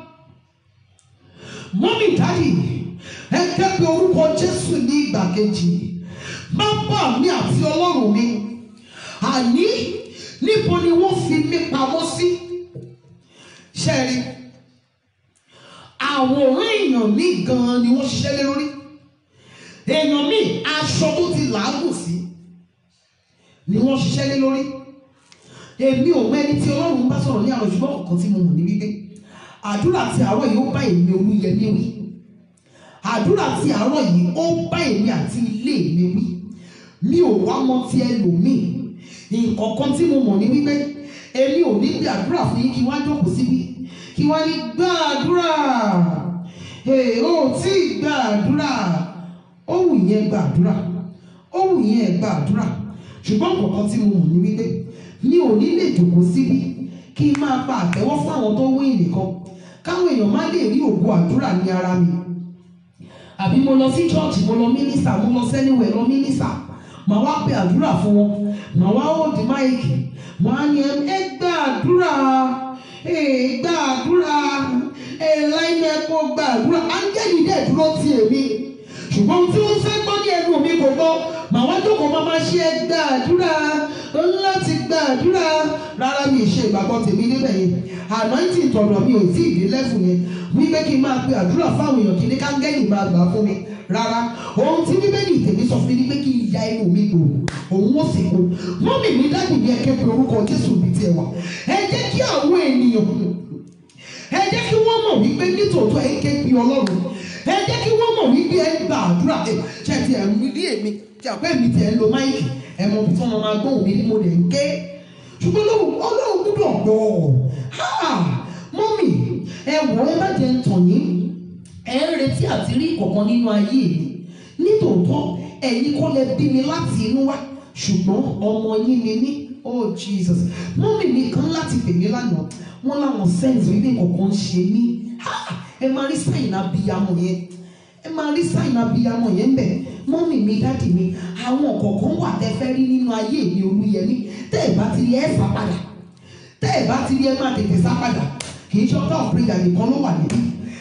mọ́mí dádì ẹ kẹ́pẹ́ orúkọ Jésù ní ìgbà kejì bàbá mi àti ọlọ́run mi àní níbo ni wọ́n fi mí pamọ́ sí ṣẹ́rí àwòrán èèyàn mi gan-an ni wọ́n ṣiṣẹ́ lé lórí èèyàn míì aṣọ tó ti làágùn sí ni wọ́n ṣiṣẹ́ lé lórí èmi ò mọ ẹni tí ọlọ́run bá sọ̀rọ̀ ní àwọn ṣùgbọ́n kọ̀ọ̀kan tí mo mọ̀ ní wípé àdúrà tí àárọ̀ yìí ó bá èmi olúyẹmí wí àdúrà tí àárọ̀ yìí ó bá èmi àti ilé mi wí mi ò wá mọ ti ẹlòmíì nǹkan kan tí mo mọ̀ ní wípé èmi ò ní bí àdúrà fún yín kí wá jókòó síbí kí wá ní gbàdúrà ee ó tí ì gbàdúrà ó wù yẹn gbàdúrà ó wù yẹn gbàdúrà ṣùgbọ́n nǹkan kan tí mo mọ̀ ní wípé mi ò ní lè jókòó síbí kí n máa pa àtẹ́wọ́ fún àwọn tó wí nìkan káwọn èèyàn má lè rí ògo àdúrà ní ara mi àbí mo lọ sí church mo lọ mínísà mo lọ sẹ́niwẹ̀ lọ mínísà màá wá pe àdúrà fún wọn màá wá hold máìkì wọn á ní ẹ gba àdúrà ẹ gba àdúrà ẹ láìní ẹ kó gba àdúrà áńgẹ́lì dẹ̀ dúró ti èmi ṣùgbọ́n ohun tí wọ́n fẹ́ gbọ́ ní ẹnu mi kò gbọ́ màá wá jókòó máa máa ṣe ẹ gba àdúrà láti gba àdúrà rárá mi ì ṣe ìgbàgbọ́ tèmi níbẹ̀ yẹn anointing tọ̀dọ̀ mi ò tí ì dé lẹ́fù yẹn wípé kí n máa pe àdúrà fáwọn èèyàn kí ní kángẹ́lì máa gbà fún mi rárá ohun tí bíbélì tèmi sọ fún mi ni pé kí n ya inú mi gbòò òun ó sì kú mọ́mì mi dájú ní ẹ̀kẹ́ pé orúkọ jésù mi tiẹ̀ wà ẹ jẹ́ kí àwọn ènìyàn ẹ jẹ́ kí wọ́n mọ̀ wípé nítòótọ́ ẹ ń ké bí ọlọ́run ẹ jẹ́ kí wọ́n mọ̀ wípé ẹ gba àdúrà ẹ ṣe ti ẹ̀ ń rí èmi tí àpẹ́ mi ti ẹ̀ ń lo máìkì ẹ mọ̀ bí tí wọ́n máa gbóhùn mi ní mo lè ń ké ṣùgbọ́n ọlọ́run gbúdọ̀ gbọ́ mọ́mì ẹ wọ ẹ má jẹ́ ń tàn yín ẹ ń retí àti rí ìkọ̀kan nínú ayé mi nítòótọ́ ẹ̀yin kọ́ lẹ bí mi láti inú wá ṣùgbọ́n ọmọ yín ni mí oh jesus mọ́mì mi kan láti pè mí lánàá wọ́n láwọn sẹ́ǹsì wípé nǹkan ń ṣe mí ẹ máa rí sáìn abiyamọ yẹn ẹ máa rí sáìn abiyamọ yẹn ń bẹ mọ́mì mi dáàdì mi àwọn kọ̀ọ̀kan wà tẹ́ fẹ́ rí nínú ayé mi olúyẹmí tẹ́ ẹ bá ti rí ẹ sá padà tẹ́ ẹ bá ti rí ẹ máa tètè sá padà kì í ṣe ọ̀tá ọ̀pẹ̀yà nìkan ló wà níbí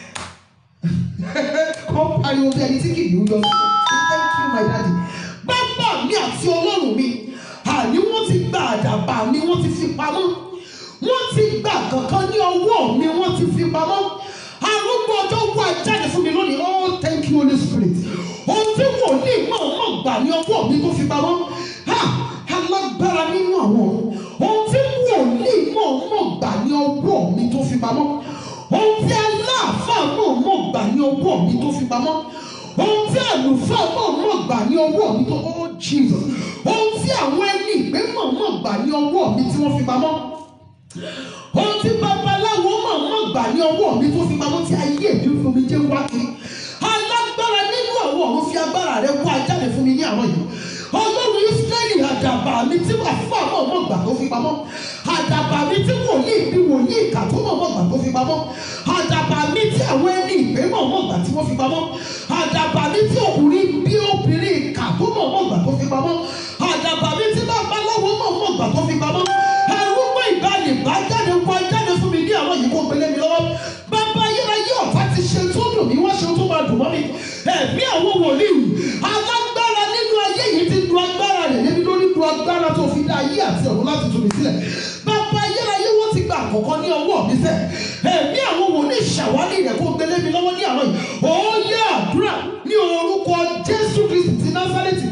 kọ́ pariwo bí ẹni tí kì í yọ sí thank you my daddy bàbá mi àti ọlọ́run mi àní wọ́n ti gba àdàbà mi wọ́n ti fi pamọ́ wọ́n ti gba kankan ní ọwọ́ mi wọ́n ti fi pamọ́ arúgbó ọjọ́ wà jáde fún mi lónìí oh thank you holy spirit ohun tí wòlíì náà mọ̀ gbà ní ọwọ́ mi tó fi pamọ́ ha alágbára nínú àwọn ohun tí wòlíì náà mọ̀ gbà ní ọwọ́ mi tó fi pamọ́ ohun tí aláàfáà náà mọ̀ gbà ní ọwọ́ mi tó fi pamọ́ ohun tí àlùfáà náà mọ̀ gbà ní ọwọ́ mi tó oh jesus ohun tí àwọn ẹni ìgbé mọ̀ mọ̀ gbà ní ọwọ́ mi tí wọ́n fi pamọ́ ohun tí babaláwo mọ̀ mọ̀ gbà ní ọwọ́ mi tó fi pamọ́ tí ayé mi fún mi jẹ́ wá kiri alágbára nínú àwọn ọ̀run fi agbára rẹ wá jáde fún mi ní àwọn yìí ọlọ́run israẹli àdàbà mi tí wà fún àwọn ọmọ gbà tó fi pamọ́ àdàbà mi tí wòlíì bí wòlíì ìkà tó mọ̀ mọ̀ gbà tó fi pamọ́ àdàbà mi tí àwọn ẹni ìgbé mọ̀ mọ̀ gbà tí wọ́n fi pamọ́ àdàbà mi tí ọkùnrin bí obìnrin ìkà tó mọ̀ mọ̀ gbà tó fi pamọ́ àdàbà mi tí babaláwo mọ̀ mọ̀ gbà tó fi pamọ́ arúgbó ìbálẹ̀ bá jáde wá jáde fún mi ní àwọn yìí kó gbélé mi lọ́wọ́ bàbá ayérayé ọ̀tá ti ṣe tó dùn mí wọ́n ṣe tó máa dùn mọ́ mi ẹ̀mí àwọn wòlíì alágbára nínú ayé yìí ti du agbára rẹ̀ débi lórí du agbára tó fi dá ayé àti ọ̀run láti tù mí sílẹ̀ bàbá ayérayé wọ́n ti gba àkọ́kọ́ ní ọwọ́ mi sẹ́ ẹ̀mí àwọn wòlíì ṣàwárí rẹ̀ kó gbélé mi lọ́wọ́ ní àwọn yìí ó yẹ àdúrà ní orúkọ Jésù Kristi ti Násárẹ́tì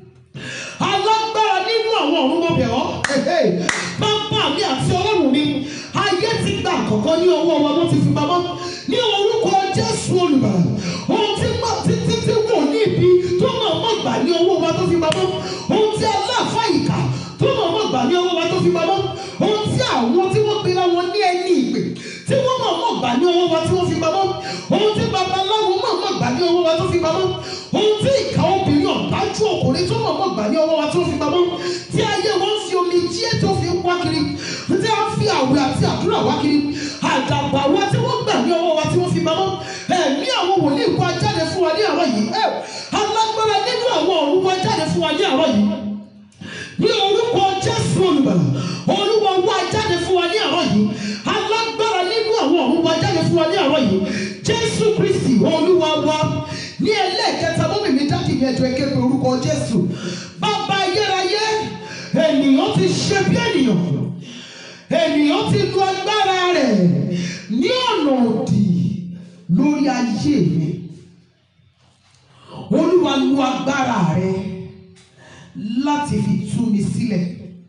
alágbára nínú àwọn ọ̀run mọ̀ bẹ̀ ọ́ bàbá mi àti ọlọ́run mi ayé ti gba àkọ́kọ́ ní ọwọ́ wa wọ́n ti fi pamọ́ ní orúkọ Jésù olùbàdàn ohun tí má títí tí wò ní ibi tó mọ̀ mọ̀ gbà ní ọwọ́ wa tó fi pamọ́ ohun tí aláàfà ìkà tó mọ̀ mọ̀ gbà ní ọwọ́ wa tó fi pamọ́ ohun tí àwọn tí wọ́n pera wọn ní ẹni ìpè tí wọ́n mọ̀ mọ̀ gbà ní ọwọ́ wa tí wọ́n fi pamọ́ ohun tí babaláwo mọ̀ mọ̀ gbà ní ọwọ́ wa tó fi pamọ́ ohun tí ìkà obìnrin ọ̀dájú ọkùnrin tó mọ̀ mọ̀ gbà ní ọwọ́ wa tó fi pamọ́ tí ayé wọn fi omi jíẹ́ tó fi wá kiri tí a fi àwẹ̀ àti àdúrà wá kiri àdàbà wa tí wọ́n gbà ní ọwọ́ wa tí wọ́n fi pamọ́ ẹ̀mí àwọn wòlíì kó ajáde fún wa ní àárọ̀ yìí ẹ̀ alágbára nínú àwọn ọ̀run wá jáde fún wa ní àárọ̀ yìí ní orúkọ Jésù olùbàlà olúwa wá jáde fún wa ní àárọ̀ yìí alágbára nínú àwọn ọ̀run wá jáde fún wa ní àárọ̀ yìí Jésù Kristi olúwa wa ní ẹlẹ́ẹ̀kẹta mọ́mì mi dákì ní ẹjọ́ ẹkẹ́ pé orúkọ Jésù bàbá ayérayé ènìyàn ti ṣe bí ènìyàn ènìyàn ti lu agbára rẹ̀ ní ọ̀nà òdì lórí ayé mi olúwa lu lo agbára rẹ láti fi tú mi sílẹ̀.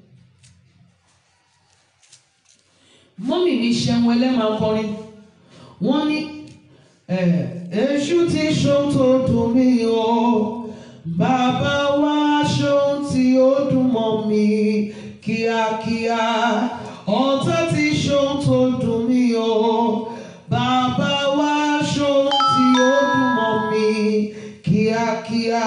mọ́mì mi ṣẹ́wọ́n ẹlẹ́màá kọrin wọ́n ní èṣù ti ṣohun tó dùn mí o bàbá wa ṣohun tí ó dùn mọ́ mi kíákíá ọ̀tá ti ṣohun tó dùn mí o bàbá wa ṣohun tí ó dùn mọ́ mi kíákíá.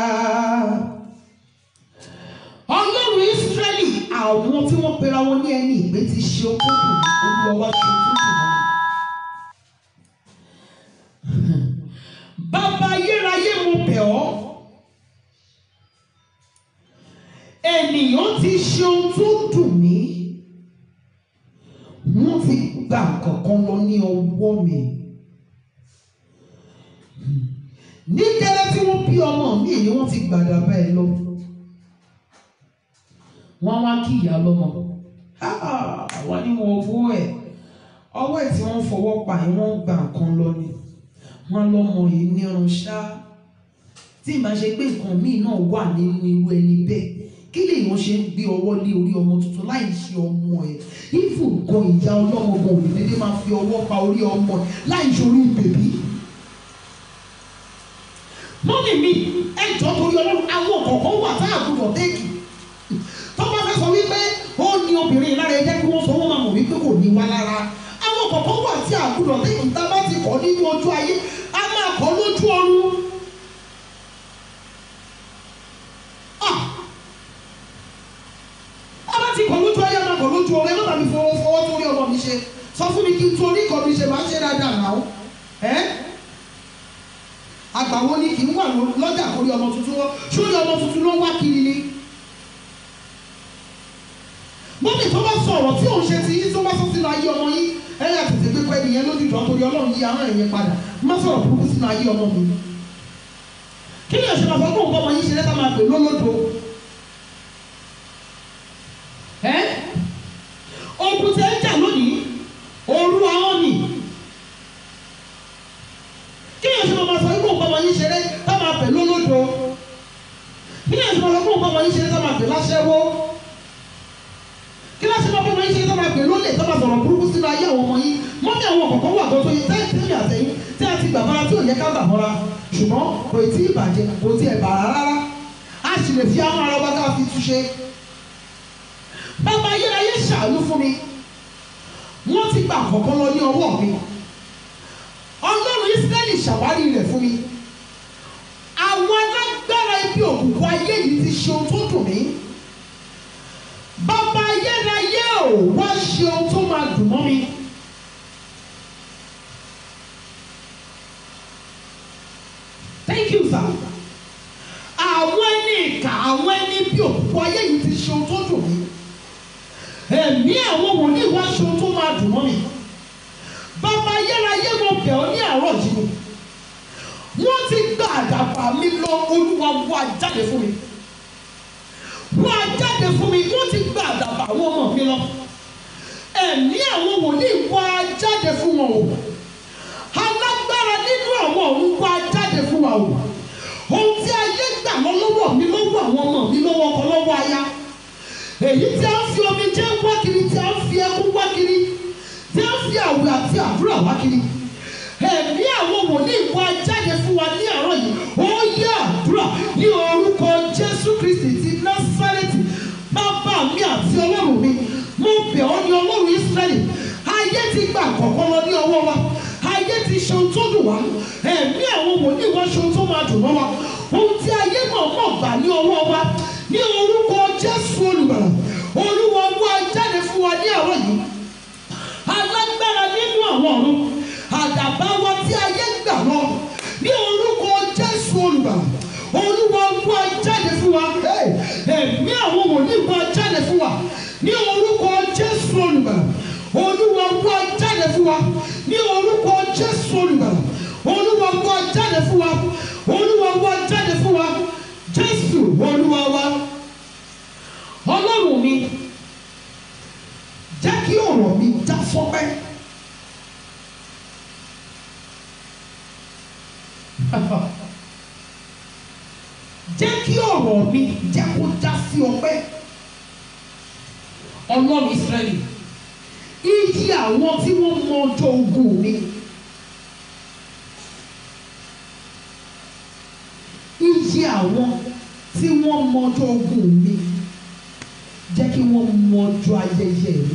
ọlọ́run ìsírẹ́lì àwọn tí wọ́n pera wọn ní ẹni ìgbé ti ṣe ohun tó dùn mí olúwa wá ṣe ohun tó dùn mọ́ mi. Bàbá ayérayé mo bẹ̀ ọ́. Ènìyàn ti ṣe ohun tó dùn mí. Wọ́n ti gba kankan lọ ní ọwọ́ mi. Ní gẹ́lẹ́ tí wọ́n bí ọmọ mi ni wọ́n ti gbàdá bẹ́ẹ̀ lọ. Wọ́n wá kí ìyá lọ́mọ. Wọ́n ní wọn owó ẹ̀. Ọwọ́ ẹ̀ tí wọ́n fọwọ́ pa yẹn wọ́n gba nǹkan lọ ni wọn lọmọ yìí ní ọrùn ṣá tí ìbá ṣe pé nǹkan míì náà wà nínú irú ẹni bẹ́ẹ̀ kí lèèyàn ṣe ń gbé ọwọ́ lé orí ọmọ tuntun láì ṣe ọmọ ẹ̀ ìfò gan ìyá ọlọ́mọ gan òbí dédé máa fi ọwọ́ pa orí ọmọ ẹ̀ láì ṣorí bèbí. mọ́mì mi ẹjọ́ torí ọlọ́run àwọn kọ̀ọ̀kan wà tá àgùdọ̀ téèkì tó bá fẹ́ sọ wípé ó ní obìnrin lára ẹ jẹ́ kí wọ́n sọ wọ́n máa mọ̀ wípé kò ní wá lára àwọn kọ̀ọ̀kan wà tí àgùdọ̀ téèkì tá a bá ti kọ́ nínú ojú ayé a máa kọ́ lójú ọ̀run. a bá ti kọ́ lójú ayé a máa kọ́ lójú ọ̀run ẹ má bàa mi fọwọ́ fọwọ́ tó rí ọmọ mi ṣe sọ fún mi kí n torí ìkọ́ mi ṣe máa ṣe dáadáa náà ẹ́ àgbàwo ni kì í wà lọ́jà kórí ọmọ tuntun wọ́n sórí ọmọ tuntun ló ń wá kiri ni. mọ́mí tó bá sọ̀rọ̀ tí òun ṣe ti yín tó bá sọ sínú ayé ọmọ yín ẹ̀yà tètè gbé pẹ́ nìyẹn lójú ìjọ torí ọlọ́run yí àwọn ẹ̀yẹ padà má sọ̀rọ̀ burúkú sínú ayé ọmọ mi. kí ni ọ̀ṣun àfọ́ kó nǹkan ọmọ yín ṣe lẹ́tà máa pè lólódo. ẹ́ ogun tẹ́ ń jà lónìí òru àwọn nì. kí ni ọ̀ṣun àfọ́ kó nǹkan ọmọ yín ṣe lẹ́tà máa pè lólódo. kí ni ọ̀ṣun àfọ́ kó nǹkan ọmọ yín ṣe lẹ́tà máa pè láṣẹ́wó kí ló ṣe máa bọ́ ọmọ yín ṣe tó máa pè lólè tó máa sọ̀rọ̀ burúkú sínú ayé àwọn ọmọ yín mọ́mí àwọn kọ̀ọ̀kan wà tó tó yẹ tẹ́lẹ̀ tẹ́lẹ̀ àtẹ̀yìn tí a ti gbà mọ́ra tí ò yẹ ká gbà mọ́ra ṣùgbọ́n kò tí ì bàjẹ́ kò tí ì bà rárá a sì lè fi àwọn ara wa ká fi túṣe. bàbá ayérayé ṣàánú fún mi wọ́n ti gbà kọ̀ọ̀kan lọ ní ọwọ́ mi ọlọ́run Ísírẹ́lì ṣàwárí rẹ̀ fún mi àwọn alágbára ibi òkùnkùn ayé yìí ti ṣe ohun tó dùn mí bàbá ayérayé ò wá ṣe ohun tó máa dùn mọ́ mi. thank you sir. àwọn ẹni ìkà àwọn ẹni bí òkú ayé yìí ti ṣe ohun tó dùn mí. ẹ̀mí àwọn wòlíì wá ṣe ohun tó máa dùn mọ́ mi. bàbá ayérayé mo bẹ̀ ọ́ ní àárọ̀ yìí wọ́n ti gba àdàbà mi lọ olúwa wá jáde fún mi wá jáde fún mi wọ́n ti gba àdàbà àwọn ọmọ mi lọ ẹ̀mí àwọn wòlíì wá jáde fún wọn o alágbára nínú àwọn ọ̀run wá jáde fún wa o ohun tí ayé gbà lọ lọ́wọ́ mi lọ́wọ́ àwọn ọmọ mi lọ́wọ́ ọkọ lọ́wọ́ aya èyí tí a ń fi omi jẹ́ wá kiri tí a ń fi ẹkún wá kiri tí a ń fi àwẹ̀ àti àdúrà wá kiri ẹ̀mí àwọn wòlíì wá jáde fún wa ní àárọ̀ yìí ó yẹ àdúrà ní orúkọ Jésù Kristi ti Násárẹ́tì bàbá mi àti ọlọ́run mi mo bẹ̀ ọ́ ní ọlọ́run Ísírẹ́lì ayé ti gbà kọ̀ọ̀kan lọ ní ọwọ́ wa ayé ti ṣe ohun tó dùn wá ẹ̀mí àwọn wòlíì wá ṣe ohun tó máa dùn mọ́ wa ohun tí ayé náà mọ̀ gbà ní ọwọ́ wa ní orúkọ Jésù olùgbàlà olúwa wá jáde fún wa ní àárọ̀ yìí alágbára nínú àwọn ọ̀run àdàbà wa tí ayé gbà lọ ní orúkọ Jésù olùgbàlà olúwa wá jáde fún wa ẹ̀mí àwọn wòlíì wá jáde fún wa ní orúkọ Jésù olùgbàlà olúwa wá jáde fún wa ní orúkọ Jésù olùgbàlà olúwa wá jáde fún wa olúwa wá jáde fún wa Jésù olúwa wa ọlọ́run mi jẹ́ kí ọ̀rọ̀ mi já sọ́pẹ́. jẹ́ kí ọ̀rọ̀ mi jẹ́ kó já sí ọpẹ́ ọlọ́run Ísírẹ́lì iye àwọn tí wọ́n mọ ọjọ́ ogun mi iye àwọn tí wọ́n mọ ọjọ́ ogun mi jẹ́ kí wọ́n mọ ọjọ́ ayẹyẹ mi.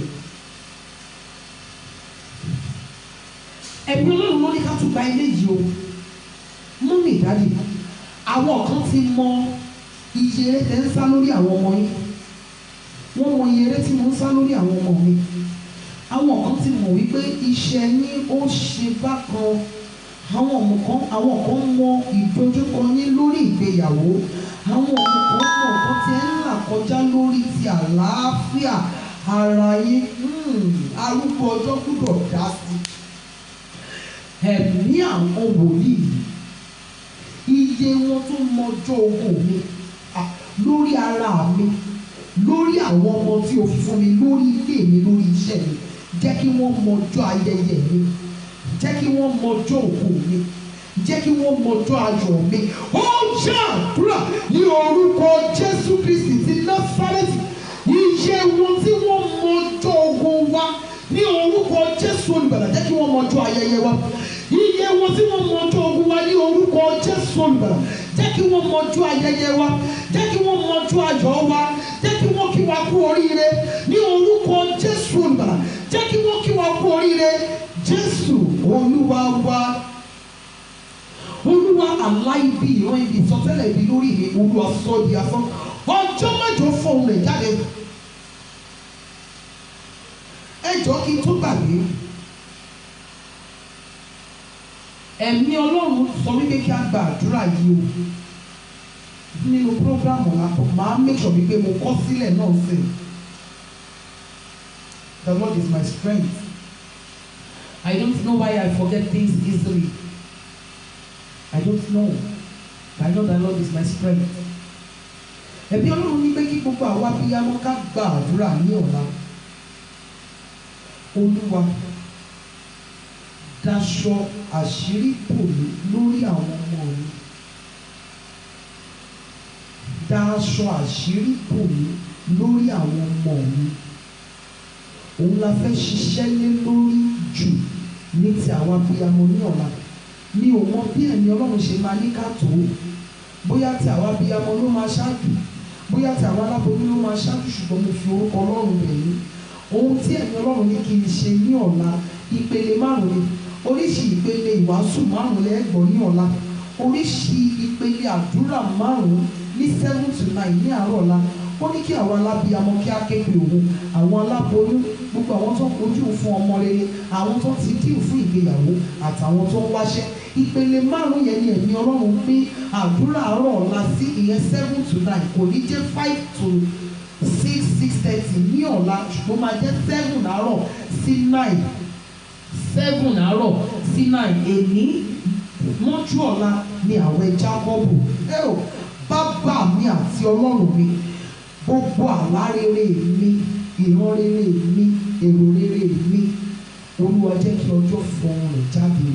ẹ̀mí ọlọ́run ló ní ká tún gba ilé yìí o mú mi dáàdì àwọn kan ti mọ iye eré tẹ́ ń sá lórí àwọn ọmọ yín wọ́n mọ iye eré tí mo ń sá lórí àwọn ọmọ mi àwọn kan ti mọ̀ wípé iṣẹ́ yín ó ṣe bákan àwọn ọmọ kan àwọn kan mọ ìdojúkọ yín lórí ìgbéyàwó àwọn ọmọ kan mọ nǹkan tí ẹ ń là kọjá lórí ti àlàáfíà ara yín arúgbó ọjọ́ gbúdọ̀ dá sí ẹ̀mí àwọn wòlíì iye wọn tó mọjọ́ ogun mi lórí ara mi lórí àwọn ọmọ tí o fi fún mi lórí ilé mi lórí iṣẹ́ mi jẹ́ kí wọ́n mọjọ́ ayẹyẹ mi jẹ́ kí wọ́n mọjọ́ òkú mi jẹ́ kí wọ́n mọjọ́ ayọ̀ mi ó jẹ́ àdúrà ní orúkọ Jésù Kristi ti Násárẹ́tì iye wọn tí wọ́n mọjọ́ ogun wa ní orúkọ Jésù olùgbàlà jẹ́ kí wọ́n mọjọ́ ayẹyẹ wa iye wọn tí wọ́n mọjọ́ ogun wa ní orúkọ Jésù olùgbàlà jẹ́ kí wọ́n mọjọ́ ayẹyẹ wa jẹ́ kí wọ́n mọjọ́ ayọ̀ wa jẹ́ kí wọ́n kí wa kú oríire ní orúkọ Jésù olùgbàlà jẹ́ kí wọ́n kí wa kú oríire Jésù olúwa wa olúwa aláìbí ìran ibi ìsọtẹ́lẹ̀ ibi lórí mi olúwa sọ di asán ọjọ́ mẹ́jọ fọhùn rẹ̀ jáde ẹjọ́ kí n tó gbàgbé ẹ̀mí ọlọ́run sọ wípé kí a gba àdúrà yìí o nínú prógrámù lápò máa make sure wípé mo kọ sílẹ̀ náà sí the Lord is my strength I don't know why I forget things easily I don't know but I know the Lord is my strength ẹ̀mí ọlọ́run ní pé kí gbogbo àwa abiyamọ ká gba àdúrà ní ọ̀la olúwa daṣọ àṣírí bò mí lórí àwọn ọmọ mi daṣọ àṣírí bò mí lórí àwọn ọmọ mi òun la fẹ́ ṣiṣẹ́ lé lórí jù ní ti àwọn abiyamọ ní ọ̀la mi ò mọ bí ẹ̀mí ọlọ́run ṣe máa ní ká tó bóyá ti àwọn abiyamọ ló máa ṣáájú bóyá ti àwọn aláboyún ló máa ṣáájú ṣùgbọ́n mo fi orúkọ ọlọ́run bẹ̀ yín ohun tí ẹ̀mí ọlọ́run ní kí n ṣe ní ọ̀la ìpele márùn-ún ni oríṣi ìpele ìwàásù márùn-ún lẹ́gbọ̀n ní ọ̀la oríṣi ìpele àdúrà márùn-ún ní seven to nine ní àárọ̀ ọ̀la ó ní kí àwọn alábíamọ kí á képe òun àwọn aláboyún gbogbo àwọn tó ń kojú fún ọmọ rere àwọn tó ti díù fún ìgbéyàwó àtàwọn tó ń wáṣẹ́ ìpele márùn yẹn ni ẹ̀mí ọlọ́run pín àdúrà àárọ̀ ọ̀la sí ìyẹn seven to nine kò ní jẹ́ five to six six thirty ní ọ̀la ṣùgbọ́n máa jẹ́ seven àárọ̀ sí nine seven àárọ̀ sí nine èní mọ́jú ọ̀la ni àwẹ̀ jákọ́bù ẹ ò bàbá mi àti ọlọ́run mi gbogbo àlá rere mi ìran rere mi èrò rere mi olúwa jẹ́ kí ọjọ́ fọhùn rẹ̀ jáde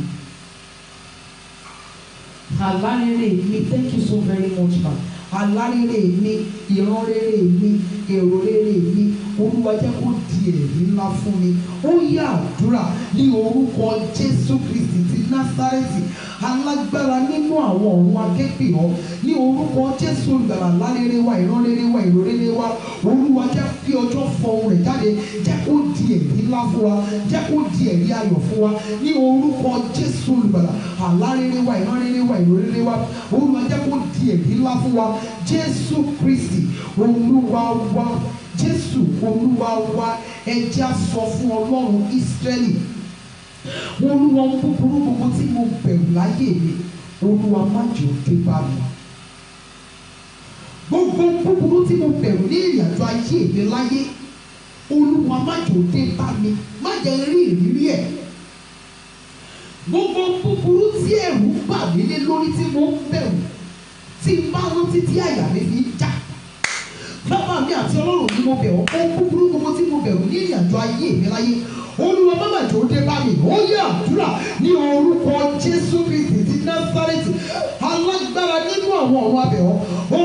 àlá rere mi thank you so very much ma àlá rere mi ìran rere mi èrò rere mi olúwa jẹ́ kó di ẹ̀rí ńlá fún mi ó yá àdúrà ní orúkọ jésù kristi ti násárẹ́tì alágbára nínú àwọn ọ̀run akẹ́pẹ́ ọ́ ní orúkọ jésù olùgbàlà àlá rere wa ìran rere wa èrò rere wa olúwa jẹ́ kí ọjọ́ fọhùn rẹ̀ jáde jẹ́ kó di ẹ̀rí ńlá fún wa jẹ́ kó di ẹ̀rí ayọ̀ fún wa ní orúkọ jésù olùgbàlà àlá rere wa ìran rere wa èrò rere wa olúwa jẹ́ kó di ẹ̀rí ńlá fún wa jésù kristi olúwa wa jésù olúwa wa ẹ jẹ́ á sọ fún ọlọ́run ísírẹ́lì olúwa ń búburú gbogbo tí mo bẹ̀rù láyé mi olúwa má jẹ́ ó dé bá mi gbogbo búburú tí mo bẹ̀rù ní ìrìnàjò ayé mi láyé olúwa má jẹ́ ó dé bá mi má jẹ́ rí ìrírí ẹ̀ gbogbo búburú tí ẹ̀rù bà mí lé lórí tí mo ń bẹ̀rù tí n bá rántí tí àyà mi fi ń já bàbá mi àti ọlọ́run ni mo bẹ̀ ọ́ ohun búburú gbogbo tí mo bẹ̀rù ní ìrìnàjò ayé mi láyé olúwa bàbá jò dé bá mi ó yẹ àdúrà ní orúkọ jésù kristi ti násárẹ́tì alágbára nínú àwọn ọ̀run abẹ̀ ọ́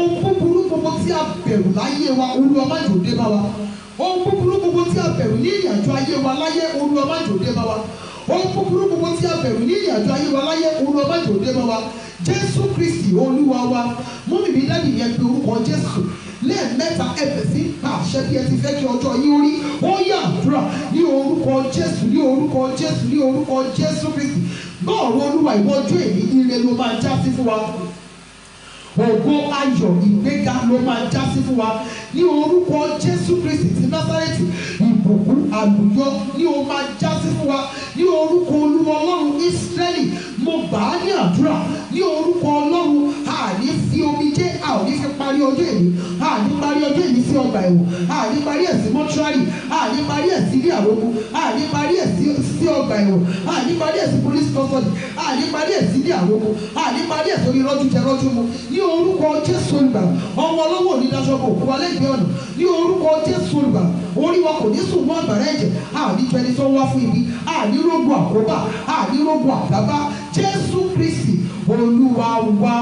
tí a bẹ̀rù láyé wa olúwa má jò dé bá wa ohun búburú gbogbo tí a bẹ̀rù ní ìrìn àjò ayé wa láyé olúwa má jò dé bá wa ohun búburú gbogbo tí a bẹ̀rù ní ìrìn àjò ayé wa láyé olúwa má jò dé bá wa jésù kristi olúwa wa mú mi bí dáàbì yẹn pe orúkọ jésù lẹ́ẹ̀mẹ́ta ẹ̀bẹ̀ sí pa àṣẹ bí ẹ ti fẹ́ kí ọjọ́ yín ó rí ó yà àdúrà ní orúkọ jésù ní orúkọ jésù ní orúkọ jésù kristi bọ́ọ̀rù olúwa ìwọ́jú èyí ire ló máa já sí fún wa ògo ayọ̀ ìgbéga ló máa já sí fún wa ní orúkọ jésù kristi ti násárẹ́tì ìbùkún àlùyọ ní o máa já sí fún wa ní orúkọ olúwa ọlọ́run ísírẹ́lì mo gbà á ní àdúrà ní orúkọ ọlọ́run a ní fi omijé a ò ní fi parí ọjọ́ èmi a ní parí ọjọ́ èmi sí ọgbà ẹ̀wọ̀n a ní parí ẹ̀ sí mọ́ṣúárì a ní parí ẹ̀ sí ilé àròkù a ní parí ẹ̀ sí sí ọgbà ẹ̀wọ̀n a ní parí ẹ̀ sí police custody a ní parí ẹ̀ sí ilé àròkù a ní parí ẹ̀ sórí rọ́jú jẹ rọ́jú mu ní orúkọ jésù olùgbà ọmọ ọlọ́wọ́ òní daṣọ́bọ̀ òkú wa lẹ́gbẹ̀ẹ́ ọ̀nà ní orúkọ jésù olùgbà orí wa kò ní sùn mọ́ àgbàrá ẹ̀jẹ̀ a ní jẹni tó wá fún ibi a ní rógun àkóbá a ní rógun àdábá jésù kristi olúwa wa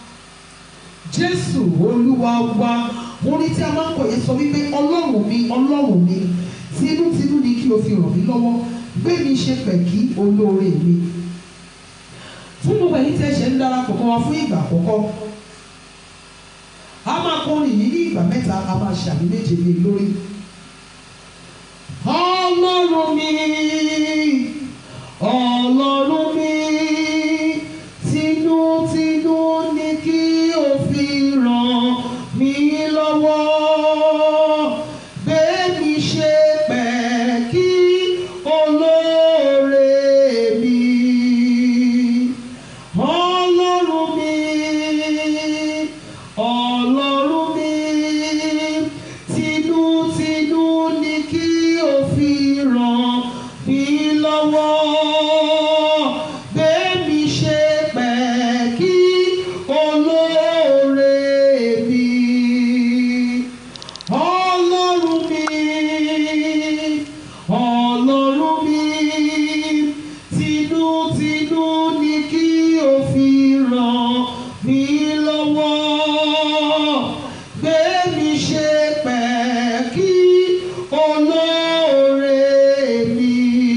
jésù olúwa wa orin tí a máa ń kọ yẹn sọ wípé ọlọ́run mi ọlọ́run mi tinútinú ni kí o fi ràn mí lọ́wọ́ gbé mi ṣe pẹ̀kí olóore mi fún gbogbo ẹ̀yin tí ẹ ṣe ń darapọ̀ mọ́ wa fún ìgbà àkọ́kọ́ a máa kọrin yìí ní ìgbà mẹ́ta a máa ṣàmì méje lé lórí. ọlọ́run mi ọlọ́run mi tinútinú ni kí o fi ràn mí lọ́wọ́ gbé mi ṣe pẹ̀kí olóore mi ọlọ́run mi ọlọ́run mi tinútinú ni kí o fi ràn mí lọ́wọ́ gbé mi ṣe pẹ̀kí olóore mi ọlọ́run mi ọlọ́run mi tinútinú ni kí o fi ràn mí lọ́wọ́ gbé mi ṣe pẹ̀kí olóore mi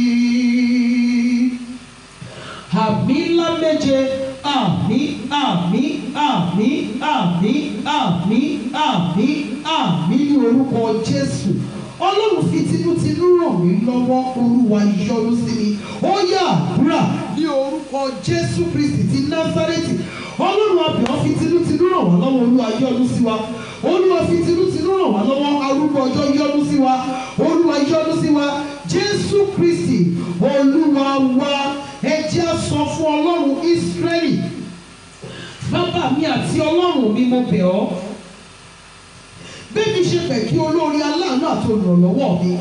àmì ńlá méje àmì àmì àmì àmì àmì àmì àmì ní orúkọ jésù ọlọ́run fi tinútinú ràn mí lọ́wọ́ olúwa yọ́nú sí mi ó yá àdúrà ní orúkọ jésù kristi ti násárẹ́tì ọlọ́run abìọ́ fi tinútinú ràn wá lọ́wọ́ olúwa yọ́nú sí wa olúwa fi tinútinú ràn wá lọ́wọ́ arúgbó ọjọ́ yọ́nú sí wa olúwa yọ́nú sí wa jésù kristi olúwa wa ẹ jẹ́ á sọ fún ọlọ́run ísírẹ́lì bàbá mi àti ọlọ́run mi mo bẹ̀ ọ́ bẹ́ẹ̀ni ṣe fẹ́ kí olórí aláàánú àti olùrànlọ́wọ́ mi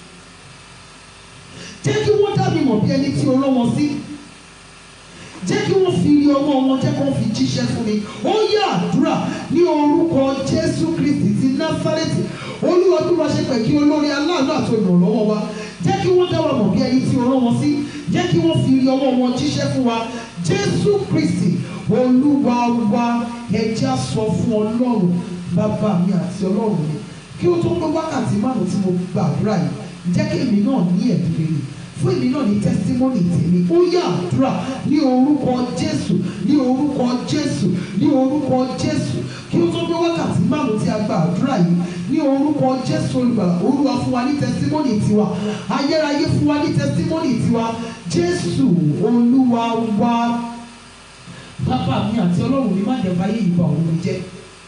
jẹ́ kí wọ́n dá mi mọ̀ bí ẹni tí o rán wọn sí jẹ́ kí wọ́n fi rí ọwọ́ wọn jẹ́ kí wọ́n fi jíṣẹ́ fún mi ó yá àdúrà ní orúkọ jésù kristi ti násárẹ́tì olúwa bí wọ́n ṣe fẹ́ kí olórí aláàánú àti olùrànlọ́wọ́ wa jẹ́ kí wọ́n dá wa mọ̀ bí ẹni tí o rán wọn sí jẹ́ kí wọ́n fi rí ọwọ́ wọn jíṣẹ́ fún wa jésù kristi olúwa wa ẹ jẹ́ á sọ fún ọlọ́run bàbá mi àti ọlọ́run mi kí ó tó pé wákàtí márùn tí mo gbàdúrà yìí jẹ́ kí èmi náà ní ẹ̀bí rere fún èmi náà ní tẹ́sítímọ́nì tèmi ó yá àdúrà ní orúkọ jésù ní orúkọ jésù ní orúkọ jésù kí ó tó pé wákàtí márùn tí a gba àdúrà yìí ní orúkọ jésù olùgbàlà olúwa fún wa ní tẹ́sítímọ́nì tiwa ayérayé fún wa ní tẹ́sítímọ́nì tiwa jésù olúwa wa bàbá mi àti ọlọ́run mi má jẹ́ báyé ìbà òun mi jẹ́.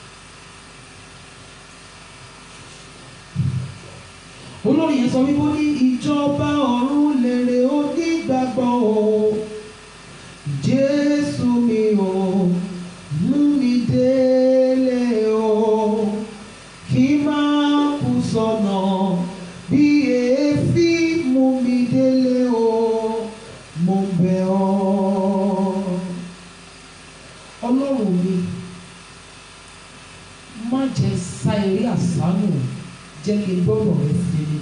olórí yẹn sọ wípé ó ní ìjọba ọ̀run lèrè onígbàgbọ́ o jésù mi ò mú mi délé o kí má kú sọnà bí èéfín mú mi délé o mo bẹ̀ ọ́ ọlọ́run mi má jẹ́ sá eré àsánù jẹ́ kí n gbọ́dọ̀ rẹ sí mi.